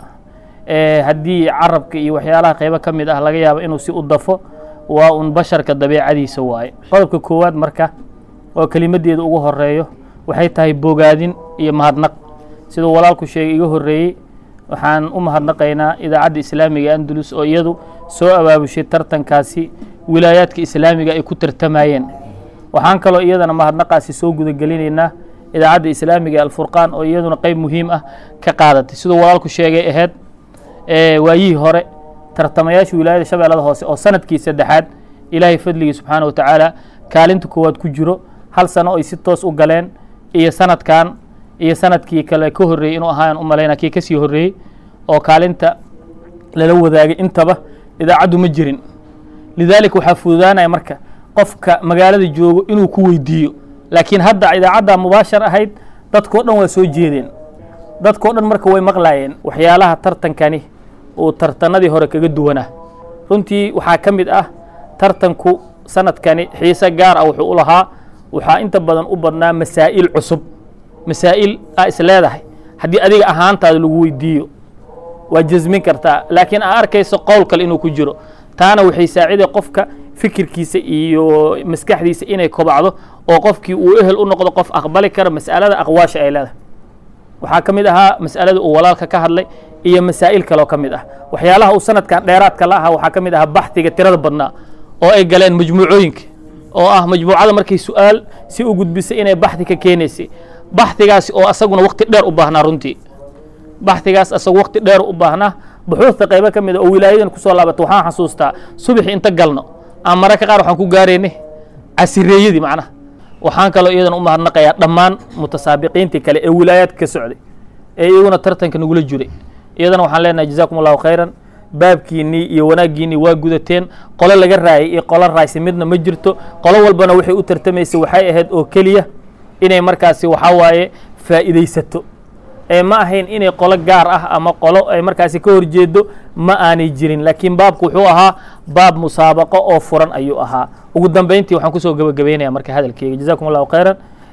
haddii carabka iyo waxyaalaha qaybo ka mid ah laga yaaba inuu si u dafo waa un basharka dabeecadiisa waaye qodobka koowaad marka oo kelimadeeda ugu horeeyo waxay tahay bogaadin iyo mahadnaq siduu walaalku sheegay iga horreeyey waxaan u mahadnaqaynaa idaacadda islaamiga andalus oo iyadu soo abaabushay tartankaasi wilaayaadka islaamiga ay ku tartamayeen waxaan kaloo iyadana mahadnaqaasi soo gudagelinaynaa idaacadda islaamiga alfurqaan oo iyaduna qeyb muhiim ah ka qaadatay siduu walaalku sheegay ahayd waayihii hore tartamayaasha wilaayada shabeellada hoose oo sanadkii saddexaad ilaahay fadligii subxaana wa tacaala kaalinta koowaad ku jiro hal sano ay si toos u galeen iyo sanadkan iyo sanadkii kale ka horreeyey inuu ahaan u malayna kii kasii horreeyey oo kaalinta lala wadaagay intaba idaacaddu ma jirin lidaalika waxaa fududaanaya marka qofka magaalada joogo inuu ku weydiiyo laakiin hadda idaacadda mubaashar ahayd dadkao dhan waa soo jeedeen dadkao dhan marka way maqlaayeen waxyaalaha tartankani uu tartanadii hore kaga duwanaa runtii waxaa ka mid ah tartanku sanadkani xiise gaar ah wuxuu u lahaa waxaa inta badan u badnaa masaa'il cusub masaa'il aa is leedahay haddii adiga ahaantaada lagu weydiiyo waa jasmin kartaa laakiin aa arkayso qowl kale inuu ku jiro taana waxay saaciday qofka fikirkiisa iyo maskaxdiisa inay kobacdo oo qofkii uu ehel u noqdo qof aqbali kara mas'alada aqwaasha ay leedahay waxaa ka mid ahaa mas'alada uu walaalka ka hadlay iyo masaa'il kaloo ka mid ah waxyaalaha uu sanadkan dheeraadka la ahaa waxaa ka mid ahaa baxdiga tirada badnaa oo ay galeen majmuucooyinka oo ah majmuucada markay su-aal si u gudbisay inay baxdi ka keenaysay baxdigaasi oo asaguna wakti dheer u baahnaa runtii baxdigaas asagu wakti dheer u baahnaa buxuusta qaybo ka mid a oo wilaayadan kusoo laabata waxaan xasuustaa subaxii inta galno aan mararka qaar waxaan ku gaaraynay casireeyadii macnaha waxaan kaloo iyadan u mahadnaqayaa dhammaan mutasaabiqiintii kale ee wilaayaadka ka socday ee iyaguna tartanka nagula jiray iyadana waxaan leenahay jazaakum allahu khayran baabkiinnii iyo wanaaggiinnii waa gudateen qolo laga raayay iyo qolo raaysa midna ma jirto qolo walbana waxay u tartamaysay waxay ahayd oo keliya inay markaasi waxaa waaye faa'iidaysato ee ma ahayn inay qolo gaar ah ama qolo ay markaasi ka horjeedo ma aanay jirin laakiin baabku wuxuu ahaa baab musaabaqo oo furan ayuu ahaa ugu dambeyntii waxaan kusoo gebagabeynaya marka hadalkeyga jazakum allahu khayran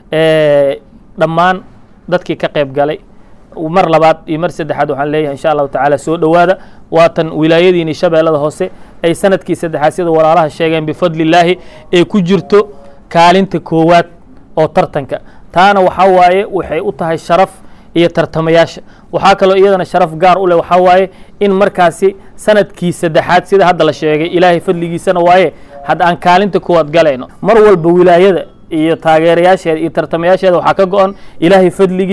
dhammaan dadkii ka qayb galay mar labaad iyo mar saddexaad waxaan leeyahay insha allahu tacaala soo dhowaada waatan wilaayadiini shabeellada hoose ay sanadkii saddexaad sida walaalaha sheegeen bifadli illaahi ay ku jirto kaalinta koowaad oo tartanka taana waxaa waaye waxay u tahay sharaf iyo tartamayaasha waxaa kaloo iyadana sharaf gaar u leh waxaa waaye in markaasi sanadkii saddexaad sida hadda la sheegay ilaahay fadligiisana waaye hadda aan kaalinta koowaad galayno mar walba wilaayada iyo taageerayaasheeda iyo tartamayaasheeda waxaa ka go-an ilaahay fadligiis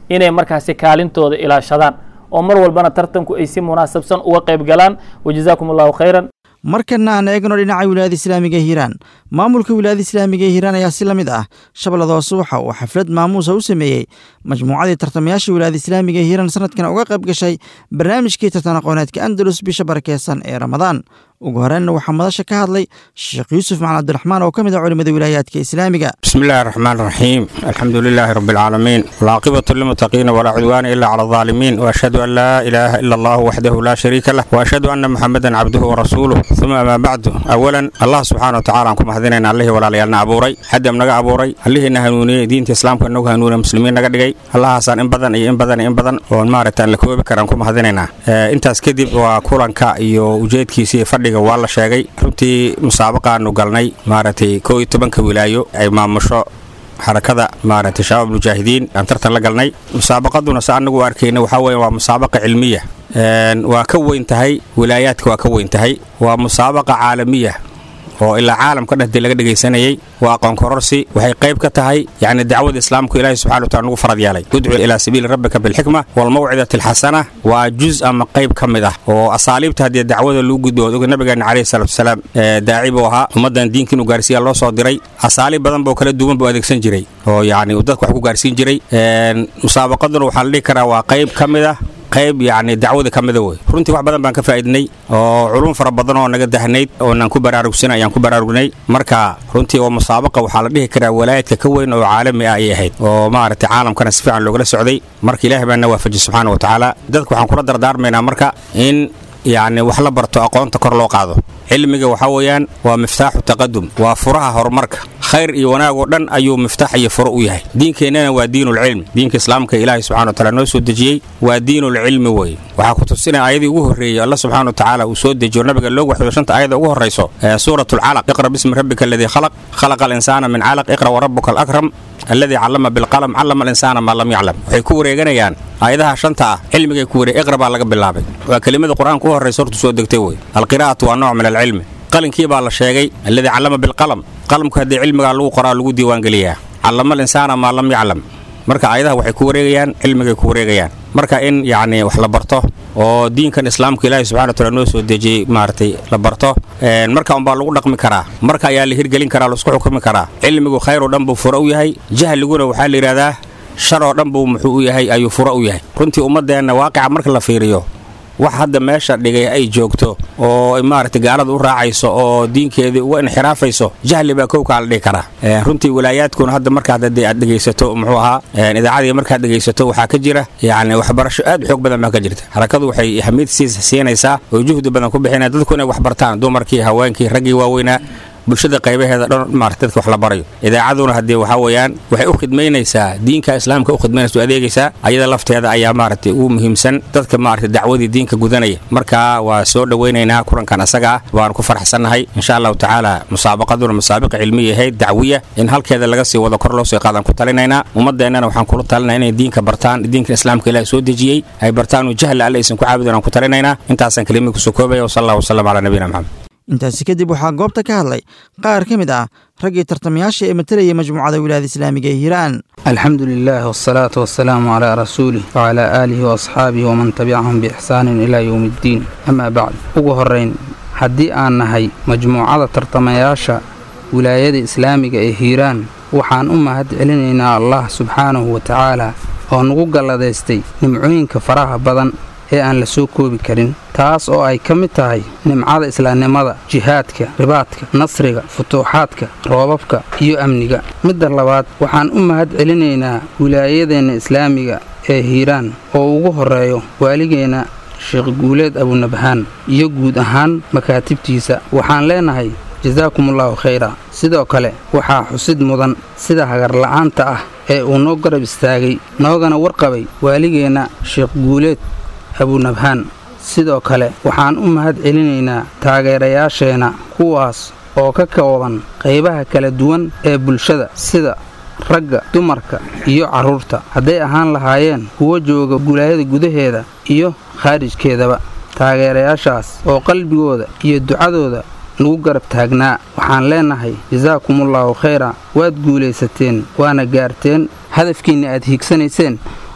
inay markaasi kaalintooda ilaashadaan oo mar walbana tartanku ay si munaasabsan uga qayb galaan wajazaakum allahu khayran markana aan eegno dhinaca wilaayada islaamiga ee hiiraan maamulka wilaayada islaamiga ee hiiraan ayaa si la mid ah shabeellada hoose waxa uu xaflad maamuusa u sameeyey majmuucadii tartamayaasha wilaayada islaamiga ee hiiraan sanadkan uga qayb gashay barnaamijkii tartan aqooneedka andalus bisha barakeysan ee ramadaan ugu horeenna waxaa madasha ka hadlay sheekh yuusuf macalin cabdiraxmaan oo ka mid ah culimada wilaayaadka islaamiga بسم الله الرحمن الرحيم الحمد لله رب العالمين والعاقبة للمتقين ولا عدوان إلا على الظالمين وأشهد أن لا إله إلا الله وحده لا شريك له وأشهد أن محمدا عبده ورسوله ثم ما بعد أولا الله سبحانه وتعالى أنكم هذين الله ولا ليالنا أبوري حد من أبوري الله إنه هنوني دين إسلام كأنه هنوني مسلمين نقدقي الله حسن إن بدن إن بدن إن بدن وإن مارت أن لكوب كرانكم هذيننا أنت أسكدب وكوران كا iyo ujeedkiisii fadhiga waa la sheegay runtii musaabaqa aanu galnay maaragtay koo iyo tobanka wilaayo ay maamusho xarakada maaragtay shabaab mujaahidiin aan tartan la galnay musaabaqaduna se annagu arkayna waxaa weeye waa musaabaqa cilmiya waa ka weyn tahay wilaayaadka waa ka weyn tahay waa musaabaqa caalamiya oo ilaa caalamka dhexdii laga dhegaysanayey waa aqoon kororsi waxay qayb ka tahay yacni dacwada islaamku ilaahi subxana wa taala nagu farad yeelay udcu ilaa sabiili rabbika bilxikma waalmawcidati alxasana waa juz ama qayb ka mid ah oo asaaliibta haddii dacwada lagu gudbo oga nabigeena calayhi salaatu wasalaam daaci buu ahaa ummaddan diinka inuu gaarsiiya loo soo diray asaaliib badan boo kala duwan buu adeegsan jiray oo yacni uu dadka wax ku gaarsiin jiray musaabaqaduna waxaa la dhihi karaa waa qayb ka mid ah qayb yacni dacwada ka mida wey runtii wax badan baan ka faa'iidnay oo culum fara badan oo naga dahnayd oonaan ku baraarugsan ayaan ku baraarugnay marka runtii waa musaabaqa waxaa la dhihi karaa walaayadka ka weyn oo caalami ah ayay ahayd oo maaragtay caalamkana si fiican loogala socday marka ilaahay baa na waafajiyey subxaana wa tacaala dadka waxaan kula dardaarmaynaa marka in yacni wax la barto aqoonta kor loo qaado cilmiga waxaa weeyaan waa miftaaxu taqadum waa furaha horumarka khayr iyo wanaag oo dhan ayuu miftaax iyo furo u yahay diinkeennana waa diinulcilmi diinka islaamka ilaahay subxana wa taala noo soo dejiyey waa diinulcilmi wey waxaa ku tusinaya aayadii ugu horreeyey alla subxana wa tacaala uu soo dejiyo nabiga loogu waxyoodo shanta aayada ugu horrayso ee suuratulcalaq iqra bismi rabbika aladii khalaq khalaqa alinsaana min calaq iqra warabuka alakram alladii callama bilqalam callama alinsaana maa lam yaclam waxay ku wareeganayaan aayadaha shanta ah cilmigay ku wareeg iqra baa laga bilaabay waa kelimada qur-aanka u horraysa hortu soo degtay wey alqiraa'atu waa nooc min alcilmi qalinkii baa la sheegay alladii callama bilqalam qalamku haddii cilmigaa lagu qoraa lagu diiwaangeliyaa callama alinsaana maa lam yaclam marka aayadaha waxay ku wareegayaan cilmigay ku wareegayaan marka in yacni wax la barto oo diinkan islaamka ilaahi subxana wataala noo soo dejiyey maaragtay la barto marka unbaa lagu dhaqmi karaa marka ayaa la hirgelin karaa laisku xukumi karaa cilmigu khayr oo dhan buu furo u yahay jahliguna waxaa la yidhahdaa shar oo dhan buu muxuu u yahay ayuu furo u yahay runtii ummaddeenna waaqica marka la fiiriyo wax hadda meesha dhigay ay joogto oo maaragtay gaalada u raacayso oo diinkeedii uga inxiraafayso jahli baa kowkaa la dhihi karaa runtii walaayaadkuna hadda markaad haddii aad dhegaysato muxuu ahaa idaacadii markaad dhegaysato waxaa ka jira yacni waxbarasho aad u xoog badan baa ka jirta harakadu waxay ahmiyad siis siinaysaa oo juhdi badan ku bixinaya dadku inay wax bartaan dumarkii haweenkii raggii waaweynaa bulshada qaybaheeda dhan maarata dadka wax la barayo idaacaduna haddii waxaa weeyaan waxay u khidmaynaysaa diinka islaamka u khidmaynaysa u adeegaysaa ayada lafteeda ayaa maaragtay ugu muhiimsan dadka maaragtay dacwadii diinka gudanaya marka waa soo dhowaynaynaa kulankan asaga ah waanu ku faraxsannahay insha allahu tacaala musaabaqaduna musaabaqa cilmiya ahayd dacwiya in halkeeda laga sii wado kor loo sii qaadaan ku talinaynaa ummaddeennana waxaan kula talinaa inay diinka bartaan diinka islaamka ilaah soo dejiyey ay bartaan jahli alle aysan ku caabudin aan ku talinaynaa intaasaan kelimada kusoo koobaya wasala allah wasalam calaa nabiyina maxamed intaasi kadib waxaa goobta ka hadlay qaar ka mid ah raggii tartamayaasha ee matalayay majmuucada wilaayada islaamiga ee hiiraan alxamdu lilah wsalaatu wasalaamu calaa rasuulih wcalaa aalihi waasxaabihi waman tabicahum biixsaanin ilaa yowmi iddiin amaa bacd ugu horrayn haddii aan nahay majmuucada tartamayaasha wilaayada islaamiga ee hiiraan waxaan u mahad celinaynaa allah subxaanahu wa tacaala oo nagu galladaystay nimcooyinka faraha badan ee aan la soo koobi karin taas oo ay ka mid tahay nimcada islaamnimada jihaadka ribaadka nasriga futuuxaadka roobabka iyo amniga midda labaad waxaan u mahad celinaynaa wilaayadeenna islaamiga ee hiiraan oo ugu horreeyo waaligeenna sheekh guuleed abunabhaan iyo guud ahaan makaatibtiisa waxaan leenahay jasaakumullahu khayra sidoo kale waxaa xusid mudan sida hagarla'aanta ah ee uu noo garab istaagay noogana warqabay waaligeenna sheekh guuleed abunabhaan sidoo kale waxaan u mahad celinaynaa taageerayaasheenna kuwaas oo ka kooban qaybaha kala duwan ee bulshada sida ragga dumarka iyo carruurta hadday ahaan lahaayeen kuwa jooga wilaayada gudaheeda iyo khaarijkeedaba taageerayaashaas oo qalbigooda iyo ducadooda nagu garab taagnaa waxaan leenahay jasaakumullaahu khayra waad guulaysateen waana gaarteen hadafkiinna aad hiigsanayseen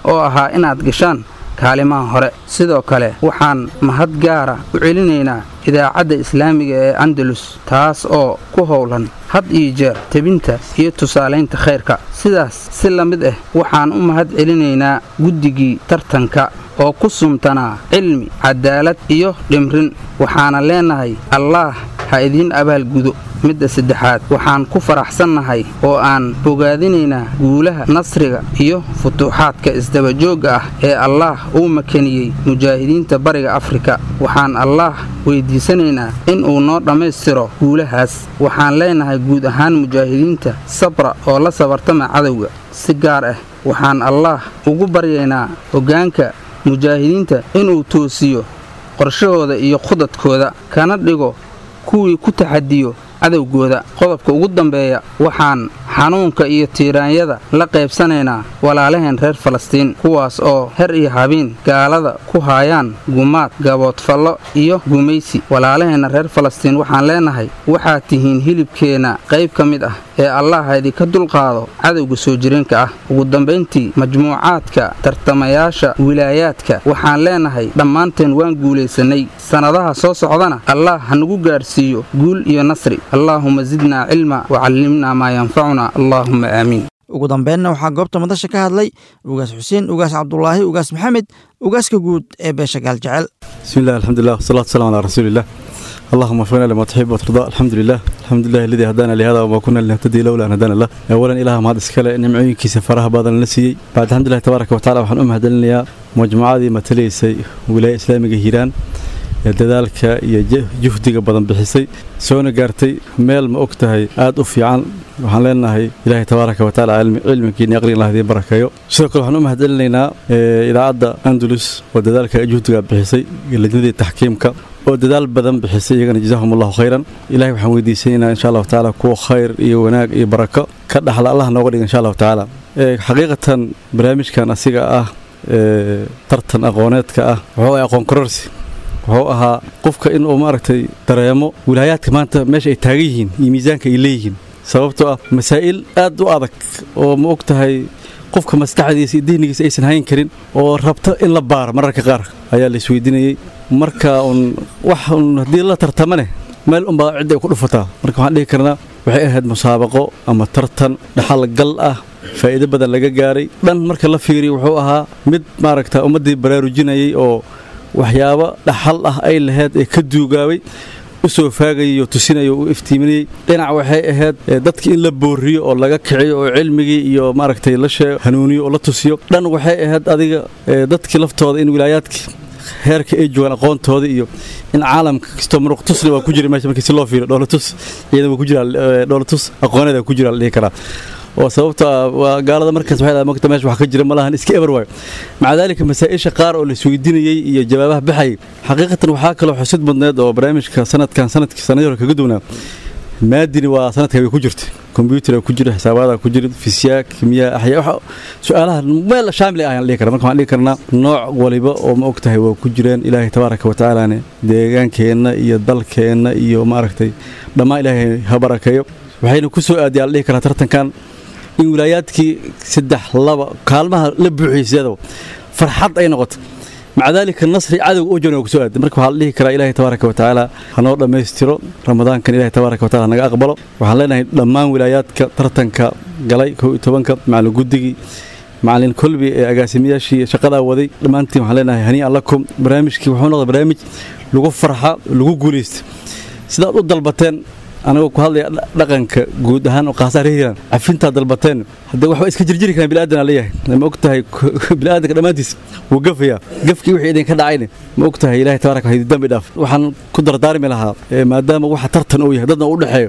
oo ahaa inaad gashaan kaalimaha hore sidoo kale waxaan mahad gaara u celinaynaa idaacadda islaamiga ee andalus taas oo ku howlan had iyo jeer tebinta iyo tusaalaynta khayrka sidaas si la mid ah waxaan u mahad celinaynaa guddigii tartanka oo ku sumtanaa cilmi cadaalad iyo dhimrin waxaana leenahay allaah ha idiin abaalgudo midda saddexaad waxaan ku faraxsannahay oo aan bogaadinaynaa guulaha nasriga iyo futuuxaadka isdabajoogga ah ee allaah uu makaniyey mujaahidiinta bariga afrika waxaan allaah weydiisanaynaa in uu noo dhammaystiro guulahaas waxaan leenahay guud ahaan mujaahidiinta sabra oo la sabartama cadowga si gaar ah waxaan allaah ugu baryaynaa hoggaanka mujaahidiinta inuu toosiyo qorshahooda iyo khudadkooda kana dhigo kuwii ku taxadiyo cadowgooda qodobka ugu dambeeya waxaan xanuunka iyo tiiraanyada la qaybsanaynaa walaalaheen reer falastiin kuwaas oo her iyo habiin gaalada ku haayaan gumaad gaboodfallo iyo gumaysi walaalaheenna reer falastiin waxaan leenahay waxaad tihiin hilibkeenna qayb ka mid ah ee allah idinka dulqaado cadowga soo jireenka ah ugu dambayntii majmuucaadka tartamayaasha wilaayaadka waxaan leenahay dhammaanteen waan guulaysannay sannadaha soo socdana allah hanagu gaadhsiiyo guul iyo nasri allaahuma zidnaa cilma wacallimnaa maa yanfacuna allaahuma aamiin ugu dambeynna waxaa goobta madasha ka hadlay ugaas xuseen ugaas cabdulaahi ugaas maxamed ugaaska guud ee beesha gaaljecel بسم الله الحمد لله والصلاة والسلام على رسول الله اللهم وفقنا لما تحب وترضى الحمد لله الحمد لله الذي هدانا لهذا وما كنا لنهتدي لولا ان هدانا الله اولا اله ما هذا اسكال نمعوينكيسا فراها بدن لسيي بعد الحمد لله تبارك وتعالى waxaan u mahadcelinayaa majmuucadii matalaysay wilaaya islaamiga hiiraan ee dadaalka iyo juhdiga badan bixisay soona gaartay meel ma og tahay aad u fiican waxaan leenahay ilaahay tabaaraka wa tacaala cilmigiina aqrin lah idiin barakeeyo sidoo kale waxaan u mahadcelinaynaa idaacadda andalus oo dadaalka juhdiga bixisay lajnadii taxkiimka oo dadaal badan bixisay iyagana jazaahum allahu khayran ilahay waxaan weydiisanaynaa insha allahu tacaala kuwa khayr iyo wanaag iyo barako ka dhaxla allah nooga dhiga insha allahu tacaala xaqiiqatan barnaamijkan asiga ah tartan aqooneedka ah wuxuu ay aqoon kororsi wuxuu ahaa qofka inuu maaragtay dareemo wilaayaadka maanta meesha ay taagan yihiin iyo miisaanka ay leeyihiin sababtoo ah masaa'il aad u adag oo ma og tahay qofka maskaxdiisa iyo dihnigiisa aysan hayn karin oo rabto in la baaro mararka qaar ayaa la isweydiinayey marka un wax un haddii la tartamane meel unbaa cidda ay ku dhufataa marka waxaan dhihi karnaa waxay ahayd musaabaqo ama tartan dhaxal gal ah faa'iido badan laga gaaray dhan marka la fiiriyo wuxuu ahaa mid maaragta ummaddii baraarujinayay oo waxyaabo dhaxal ah ay lahayd ee ka duugaabay u soo faagayay oo tusinaya u iftiiminayay dhinac waxay ahayd dadkii in la booriyo oo laga kiciyo oo cilmigii iyo maaragtay la sheego hanuuniyo oo la tusiyo dhan waxay ahayd adiga dadkii laftooda in wilaayaadkii heerka ay joogaan aqoontooda iyo in caalamka kastoo muruq tusna waa ku jira meesha markii si loo fiiriyo dhoolatus iyada waa ku jira dhoolatus aqooneeda ku jira la dhihi karaa oo sababta waa gaalada markaas waxay dhahay mogta meesha wax ka jira malahan iska eber waayo maca daalika masaa'isha qaar oo la isweydiinayey iyo jawaabaha baxayay xaqiiqatan waxaa kaloo xusid badneed oo barnaamijka sanadkan sanadkii sanadii hore kaga duwnaa maadini waa sanadka way ku jirta kombyuutar ku jira xisaabaada ku jira fisyaak kimiyaa axyaa su-aalaha meel shaamil ayaan dhihi kara marka waxaan dhihi karnaa nooc waliba oo ma og tahay waa ku jireen ilaahay tabaaraka wa tacaalane deegaankeenna iyo dalkeenna iyo maaragtay dhammaan ilaahay ha barakeeyo waxayna ku soo aadiyaan la dhihi karaa tartankan in wilaayaadkii saddex laba kaalmaha la buuxiysado farxad ay noqoto maca daalika nasri cadowga u joona waa kusoo aaday marka waxaa la dhihi karaa ilaahay tabaaraka wa tacaala hanoo dhammaystiro ramadaankan ilahay tabaaraka wa tacala hanaga aqbalo waxaan leenahay dhammaan wilaayaadka tartanka galay kow iyo tobanka macalin guddigii macalin kolbi ee agaasimiyaashii shaqadaa waday dhammaantiin waxaan leenahay hanii'an lakum barnaamijkii wuxuu noqday barnaamij lagu farxa lagu guulaysta sidaad u dalbateen anagoo ku hadlaya dhaqanka guud ahaan oo qaasaar hiiraan cafintaa dalbateen haddee waxba iska jirjiri karaan bilaadanaa leeyahay ma og tahay bilaadanka dhammaantiis wuu gafayaa gafkii wixii idinka dhacayne ma og tahay ilahay tabaaraka wa dambi dhaaf waxaan ku dardaarmi lahaa maadaama waxa tartan uu yahay dadna u dhexeeyo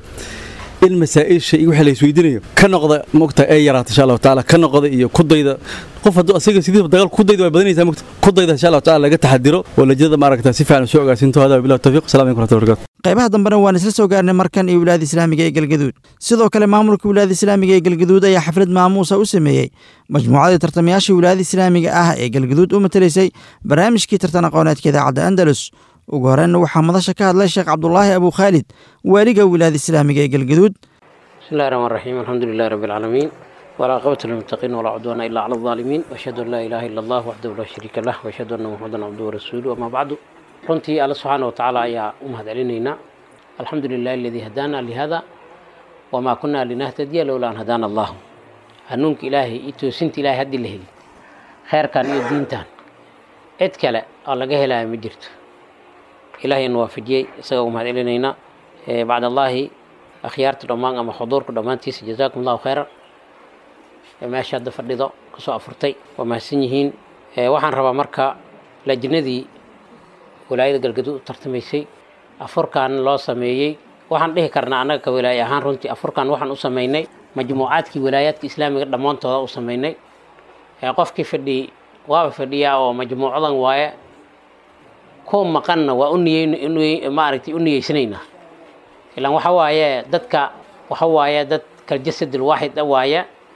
in masaa'isha iyo wixii la isweydiinayo ka noqda ma og tahay ee yaraata insha allahu tacaala ka noqda iyo kudayda qof hadduu asiga sidiiba dagaal kudayda waa badanaysaa mogta kudayda insha allahu tacaala laga taxadiro oo lajada maaragta si fiican soo ogaasinto hada billahi tawfiiq assalamu alaikum warahmatullahi wabarakatuh qaybaha dambena waan isla soo gaarnay markan iyo wilaayada islaamiga ee galgaduud sidoo kale maamulka wilaayada islaamiga ee galgaduud ayaa xaflad maamuusa u sameeyey majmuucadii tartamayaasha wilaayada islaamiga ah ee galgaduud u matalaysay barnaamijkii tartan aqooneedka idaacadda andalus ugu horreynna waxaa madasha ka hadlay sheekh cabdulaahi abu khaalid waaliga wilaayada islaamiga ee galgaduud bismillahi raxmaan raxiim alxamdu lilahi rabbi alcaalamiin والعاقبة للمتقين ولا عدوان إلا على الظالمين وأشهد أن لا إله إلا الله وحده لا شريك له وأشهد أن محمدا عبده ورسوله وما بعد runtii alla subxaana wa tacaala ayaa u mahadcelinaynaa alxamdu lilahi aladii hadaana lihada wamaa kunaa linahtadiya lowla an hadaana allahu hanuunka ilaahay iyo toosinta ilahay haddii la heli kheyrkan iyo diintan cid kale oo laga helaya ma jirto ilaahayna waafajiyey isaga u mahadcelinaynaa bacd allaahi akhyaarta dhammaan ama xuduurka dhammaantiisa jazaakum allahu khayran meesha hadda fadhido kasoo afurtay waa mahadsan yihiin waxaan rabaa marka lajnadii walaayada galgaduud u tartamaysay afurkan loo sameeyey waxaan dhihi karnaa annaga ka walaaye ahaan runtii afurkan waxaan u sameynay majmuucaadkii walaayaadka islaamiga dhammaantooda u sameynay qofkii fadhiyey waaba fadhiyaa oo majmuucadan waaye kuwa maqanna waa u niyeyn maaragtay u niyeysanaynaa ilaan waxa waaye dadka waxa waaye dad kaljasad alwaaxid a waaye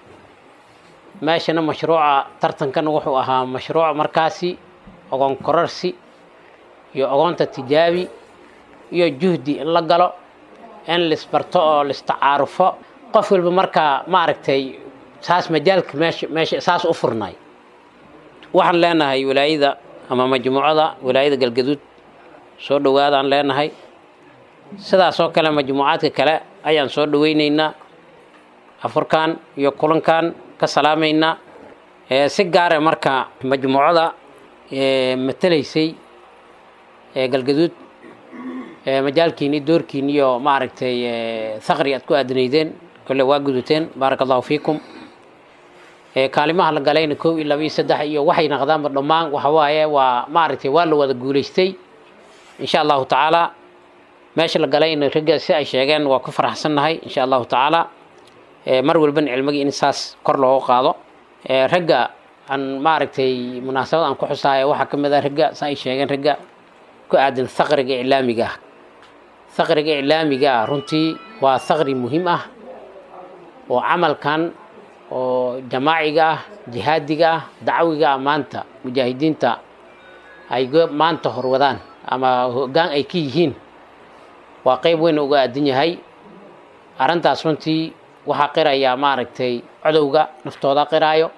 meeshana mashruuca tartankana wuxuu ahaa mashruuc markaasi ogoon korarsi iyo ogoonta tijaabi iyo juhdi in la galo in lisbarto oo listacaarufo qof walba markaa maaragtay saas majaalka meesha meesha saas u furnay waxaan leenahay walaayada ama majmuucada walaayada galgaduud soo dhowaadaan leenahay sidaasoo kale majmuucaadka kale ayaan soo dhoweynaynaa afurkan iyo kulankan ka salaamaynaa si gaare marka majmuucada matalaysay galgaduud majaalkiin iyo doorkiin iyo maaragtay thaqri aad ku aadanaydeen kole waa guduteen baaraka allahu fiikum kaalimaha la galayna kow iyo laba iyo saddex iyo waxay naqdaanba dhammaan waxa waaye waa maaragtay waa la wada guulaystay insha allahu tacaala meesha la galayna ragga si ay sheegeen waa ku faraxsannahay insha allahu tacaala mar walbana cilmigii in saas kor loogu qaado ragga aan maaragtay munaasabad aan ku xusaayo waxaa ka mid ah ragga si ay sheegeen ragga ku aadan thaqriga iclaamiga ah thaqriga iclaamiga ah runtii waa thaqri muhiim ah oo camalkan oo jamaaciga ah jihaadiga ah dacwiga ah maanta mujaahidiinta ay maanta horwadaan ama hoggaan ay ka yihiin waa qeyb weyn uga aadan yahay arrintaas runtii waxaa qirayaa maaragtay codowga naftooda qiraayo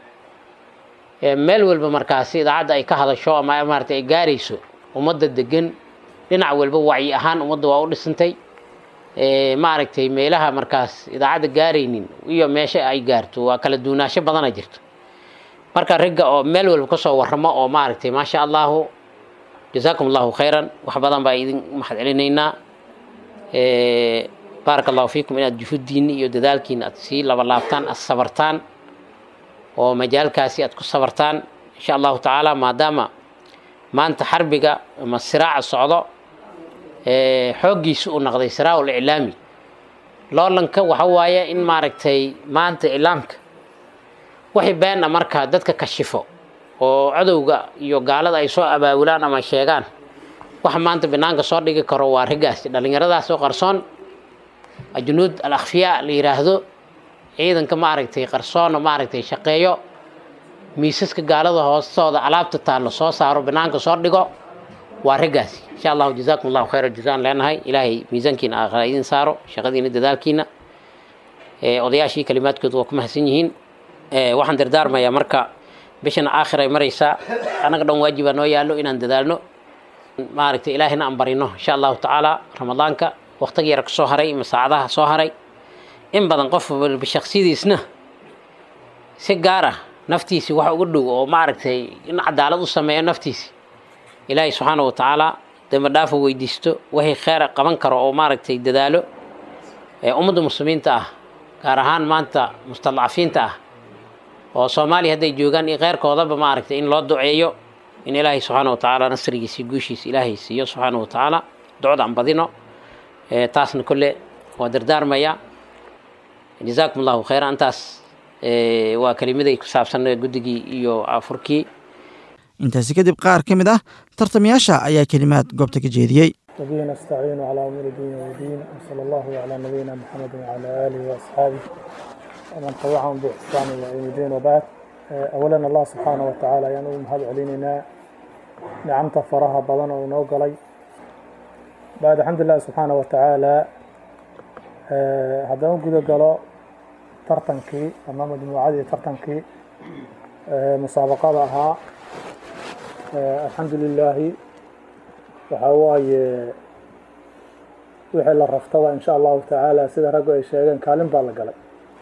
meel walba markaasi idaacadda ay ka hadasho ama maaragtay ay gaarayso ummadda degan dhinac walba wacyi ahaan ummadda waa u dhisantay maaragtay meelaha markaas idaacadda gaaraynin iyo meesha ay gaarto waa kala duunaasho badana jirto marka ragga oo meel walba kasoo warramo oo maaragtay maasha allahu jazaakum allahu khayran wax badan baa idin mahad celinaynaa baaraka allahu fiikum inaad juhuddiinni iyo dadaalkiina aad sii labalaabtaan aad sabartaan oo majaalkaasi aad ku sabartaan insha allahu tacaala maadaama maanta xarbiga ama siraaca socdo xooggiisu uu noqday siraac liclaami loolanka waxa waaye in maaragtay maanta iclaamka wixii beena markaa dadka kashifo oo cadowga iyo gaalada ay soo abaabulaan ama sheegaan waxa maanta banaanka soo dhigi karo waa raggaasi dhallinyaradaas oo qarsoon junuud al akhfiyaa la yidhaahdo ciidanka maaragtay qarsoona maaragtay shaqeeyo miisaska gaalada hoostooda alaabta taallo soo saaro banaanka soo dhigo waa raggaasi insha allahu jazaakum allahu khayra jazaan leenahay ilaahay miisaankiina aakhira idin saaro shaqadiina dadaalkiina odayaashii kalimaadkooda waa ku mahadsan yihiin waxaan dardaarmayaa marka bishana aakhir ay maraysaa annaga dhan waajibaa noo yaallo inaan dadaalno maaragtay ilaahina aan barino insha allahu tacaala ramadaanka waqtiga yar ka soo haray ama saacadaha soo haray in badan qof walba shaksiyadiisna si gaar ah naftiisi wax uga dhow oo maaragtay in cadaalad u sameeyo naftiisi ilaahay subxaana wa tacaala dembi dhaafo weydiisto wixii kheyra qaban karo oo maaragtay dadaalo ummadda muslimiinta ah gaar ahaan maanta mustadcafiinta ah oo soomaaliya hadday joogaan iyo kheyrkoodaba maaragtay in loo duceeyo in ilaahay subxaana wa tacaala nasrigiisa guushiisa ilaahay siiyo subxaana wa tacaala ducda aan badino taasna kolle waa dardaarmaya jazaakum allahu khayra intaas waa kelimaday ku saabsan guddigii iyo afurkii intaasi kadib qaar ka mid ah tartamayaasha ayaa kelimaad goobta ka jeediyey وبه نستعين على أمور الدين والدين وصلى الله على نبينا محمد وعلى آله وأصحابه ومن تبعهم بإحسان إلى يوم الدين وبعد أولا الله سبحانه وتعالى يعني مهد علينا نعمت فرها بدن ونوقلي بعد الحمد لله سبحانه وتعالى هذا قد قالوا tartankii ama majmuucadii tartankii musaabaqada ahaa alxamdu lilaahi waxaa waaye wixii la raftaba insha allahu tacaala sida raggu ay sheegeen kaalin baa la galay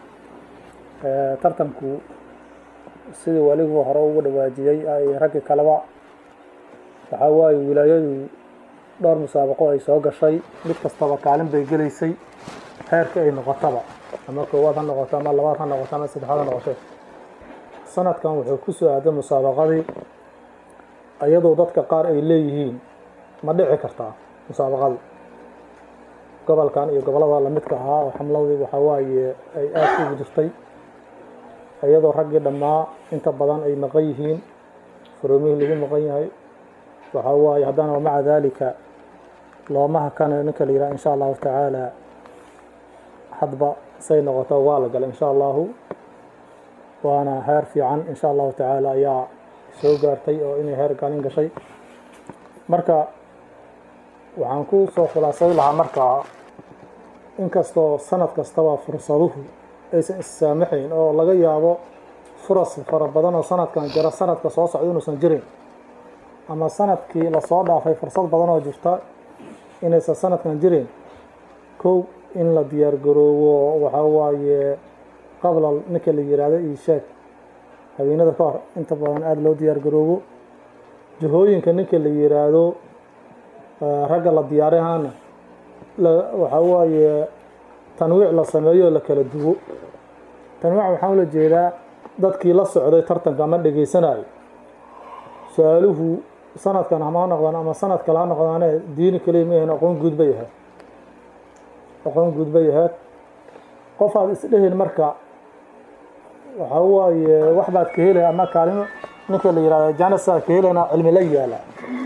tartanku sidii weligu hore ugu dhawaajiyey ay raggii kaleba waxaa waaye wilaayadu dhowr musaabaqo ay soo gashay mid kastaba kaalin bay gelaysay heerka ay noqotaba ama koowaad ha noqoto ama labaad ha noqoto ama saddexaad ha noqoto sanadkan wuxuu ku soo aaday musaabaqadii iyadoo dadka qaar ay leeyihiin ma dhici kartaa musaabaqadu gobolkan iyo gobollada lamidka ahaa oo xamladii waxaa waaye ay aada ugu jirtay iyadoo raggii dhammaa inta badan ay maqan yihiin furumihii lagu maqan yahay waxaa waaye haddana maca daalika looma hakanayo ninka la yidhaha insha allahu tacaala hadba say noqoto waa la galay insha allahu waana heer fiican insha allahu tacaala ayaa soo gaartay oo inay heer galin gashay marka waxaan ku soo khulaasay lahaa markaa inkastoo sanad kastaba fursaduhu aysan issaamaxayn oo laga yaabo furas fara badan oo sanadkan jira sanadka soo socda inuusan jirin ama sanadkii lasoo dhaafay fursad badan oo jirta inaysan sanadkan jirin kow in la diyaargaroobo waxaa waaye qabla ninka la yiraahdo iisheeg habeenada ka hor inta badan aada loo diyaargaroobo jihooyinka ninka la yiraahdo ragga la diyaarihaana waxaa waaye tanwiic la sameeyo la kala duwo tanwiic waxaan ula jeedaa dadkii la socday tartanka ama dhegaysanayo su-aaluhu sanadkan hama noqdaan ama sanad kale ha noqdaane diini kaliya ma ahayn aqoon guud bay ahayd aqoon guud bay ahayd qof aad isdhehin marka waxaa waaye wax baad ka helaya ama kaalimo ninka la yihahdo janasaa ka helayna cilmi la yaala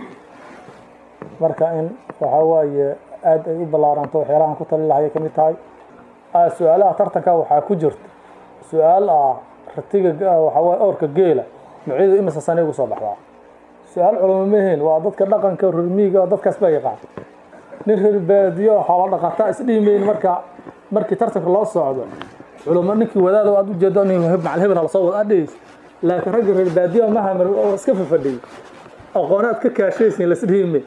marka in waxaa waaye aada ay u ballaaranto waxyaalahan ku tali lahay ka mid tahay su-aalaha tartanka waxaa ku jirta su-aal ah ratiga waxaa waaye awrka geela nucyadu imisa sanay ugu soo baxdaa su-aal culamo maheen waa dadka dhaqanka rurmiiga dadkaas baa yaqaan nin reer baadiyo xoolo dhaqataa isdhiimayn marka markii tartanka loo socdo culamo ninkii wadaada aad ujeedo nin macal hebel lasoo wada adhigaysa laakiin ragga reer baadiyo mahamar oo iska fafadhiyay aqoonaad ka kaashaysin lasdhiimay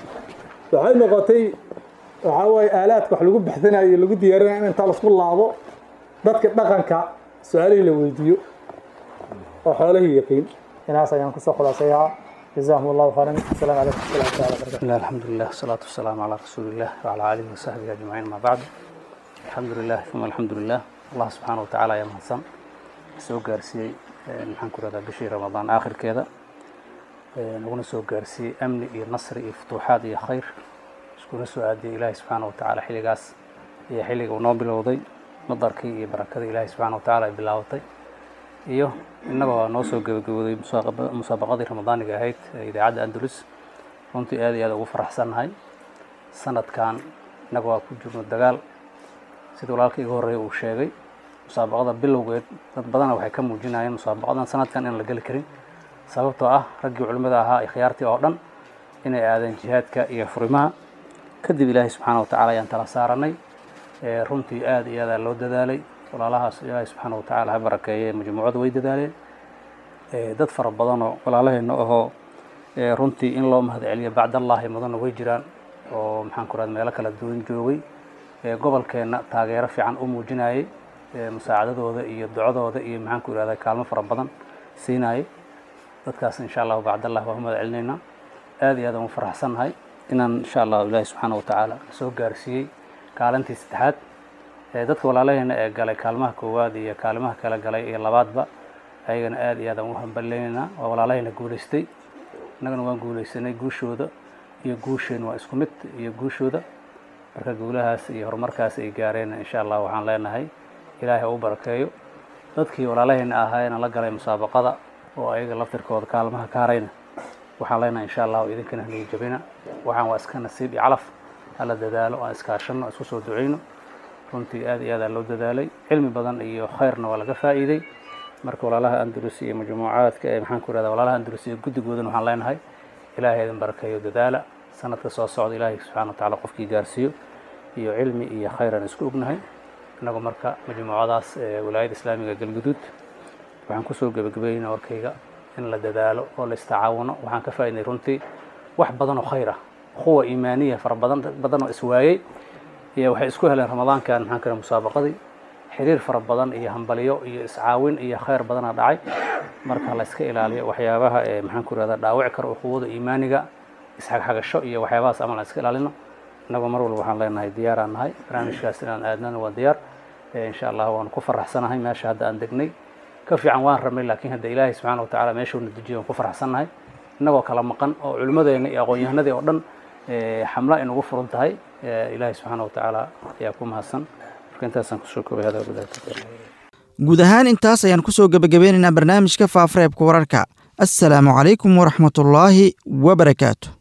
waxay noqotay waxaa waaye aalaadka wax lagu baxsanayo lagu diyaarinayo in intaa lasku laabo dadka dhaqanka su-aalihii la weydiiyo oo xoolihii yaqiin inaas ayaan kusoo khulaasayaa جزاهم الله خيرا السلام عليكم ورحمه الله تعالى وبركاته الله الحمد لله والصلاة والسلام على رسول الله وعلى آله وصحبه أجمعين ما بعد الحمد لله ثم الحمد لله الله سبحانه وتعالى يا مهسن soo gaarsiiyey maxaan ku rahdaa bishii ramadaan aakhirkeeda naguna soo gaarsiiyey amni iyo nasri iyo futuuxaad iyo khayr iskuna soo aadiyey ilaahay subxaana wa tacaala xilligaas iyo xilliga uu noo bilowday madarkii iyo barakadii ilaahay subxaana wa tacaala ay bilaabatay iyo innagoo noo soo gebagabooday musaabaqadii ramadaaniga ahayd ee idaacadda andalus runtii aad iyo aad ugu faraxsannahay sanadkan innaga waa ku jirno dagaal sida walaalka iga horreeya uu sheegay musaabaqada bilowgeed dad badana waxay ka muujinayeen musaabaqadan sanadkan inaan la geli karin sababtoo ah raggii culimmada ahaa ikhyaartii oo dhan inay aadeen jihaadka iyo furimaha kadib ilaahay subxaana wa tacala ayaan tala saaranay runtii aad iyo aadaa loo dadaalay walaalahaas ilaahay subxaana wa tacaala ha barakeeye majmuucada way dadaaleen dad fara badanoo walaalaheenna ahoo runtii in loo mahad celiyo bacdallaahi mudanna way jiraan oo maxaan ku rahda meelo kala duwan joogay gobolkeenna taageero fiican u muujinayay musaacadadooda iyo ducadooda iyo maxaan ku ihahda kaalmo fara badan siinayay dadkaas insha allahu bacdallah waa u mahad celinaynaa aad iyo aad aan u faraxsannahay inaan insha allahu ilaahi subxaana wa tacaala soo gaarsiiyey kaalintii saddexaad dadka walaalaheena ee galay kaalmaha koowaad iyo kaalimaha kala galay iyo labaadba ayagana aad iyo aad aan u hambaleynaynaa waa walaalaheena guulaystay innagana waan guulaysanay guushooda iyo guusheen waa isku mid iyo guushooda marka guulahaas iyo horumarkaas ay gaareen insha allah waxaan leenahay ilaahay ha u barakeeyo dadkii walaalaheena ahaayena la galay musaabaqada oo ayaga laftirkooda kaalmaha ka harayna waxaan leenahay insha allahu idinkana haniga jabina waxaan waa iska nasiib iyo calaf hala dadaalo aan iskaashano isku soo duceyno runtii aad iyo aadaa loo dadaalay cilmi badan iyo khayrna waa laga faa'iiday marka walaalaha andalus iyo majmuucaadka ee maxaan ku ihahda walaalaha andalus iyo guddigoodana waxaan leenahay ilaahay idin barakeeyo dadaala sanadka soo socda ilaahay subxana wa tacala qofkii gaarsiiyo iyo cilmi iyo khayran isku ognahay innagoo marka majmuucadaas walaayada islaamiga galguduud waxaan kusoo gebagabeynaa warkayga in la dadaalo oo la istacaawuno waxaan ka faa'iidnay runtii wax badan oo khayr ah quwa iimaaniya fara badan badan oo iswaayey iyo waxay isku heleen ramadaankan maxaan kale musaabaqadii xiriir fara badan iyo hambaliyo iyo iscaawin iyo khayr badana dhacay marka la iska ilaaliyo waxyaabaha ee maxaan ku irahdaa dhaawici kara quwada iimaaniga isxagxagasho iyo waxyaabahaas amal aan iska ilaalino innagoo mar walba waxaan leenahay diyaaraan nahay barnaamijkaas inaan aadnana waa diyaar insha allah waanu ku faraxsanahay meesha hadda aan degnay ka fiican waan rabnay laakiin hadda ilaahay subxaana watacaala meeshuuna dejiyo waan ku faraxsannahay innagoo kala maqan oo culimmadeena iyo aqoon-yahanadii oo dhan xamla ay nagu furan tahay ilaahay subxaana watacaala ayaa ku mahadsan marka intaasaan kusoo koobay hada wabilahi guud ahaan intaas ayaan kusoo gebagabeynaynaa barnaamijka faafareebka wararka assalaamu calaykum waraxmatullaahi wabarakaatu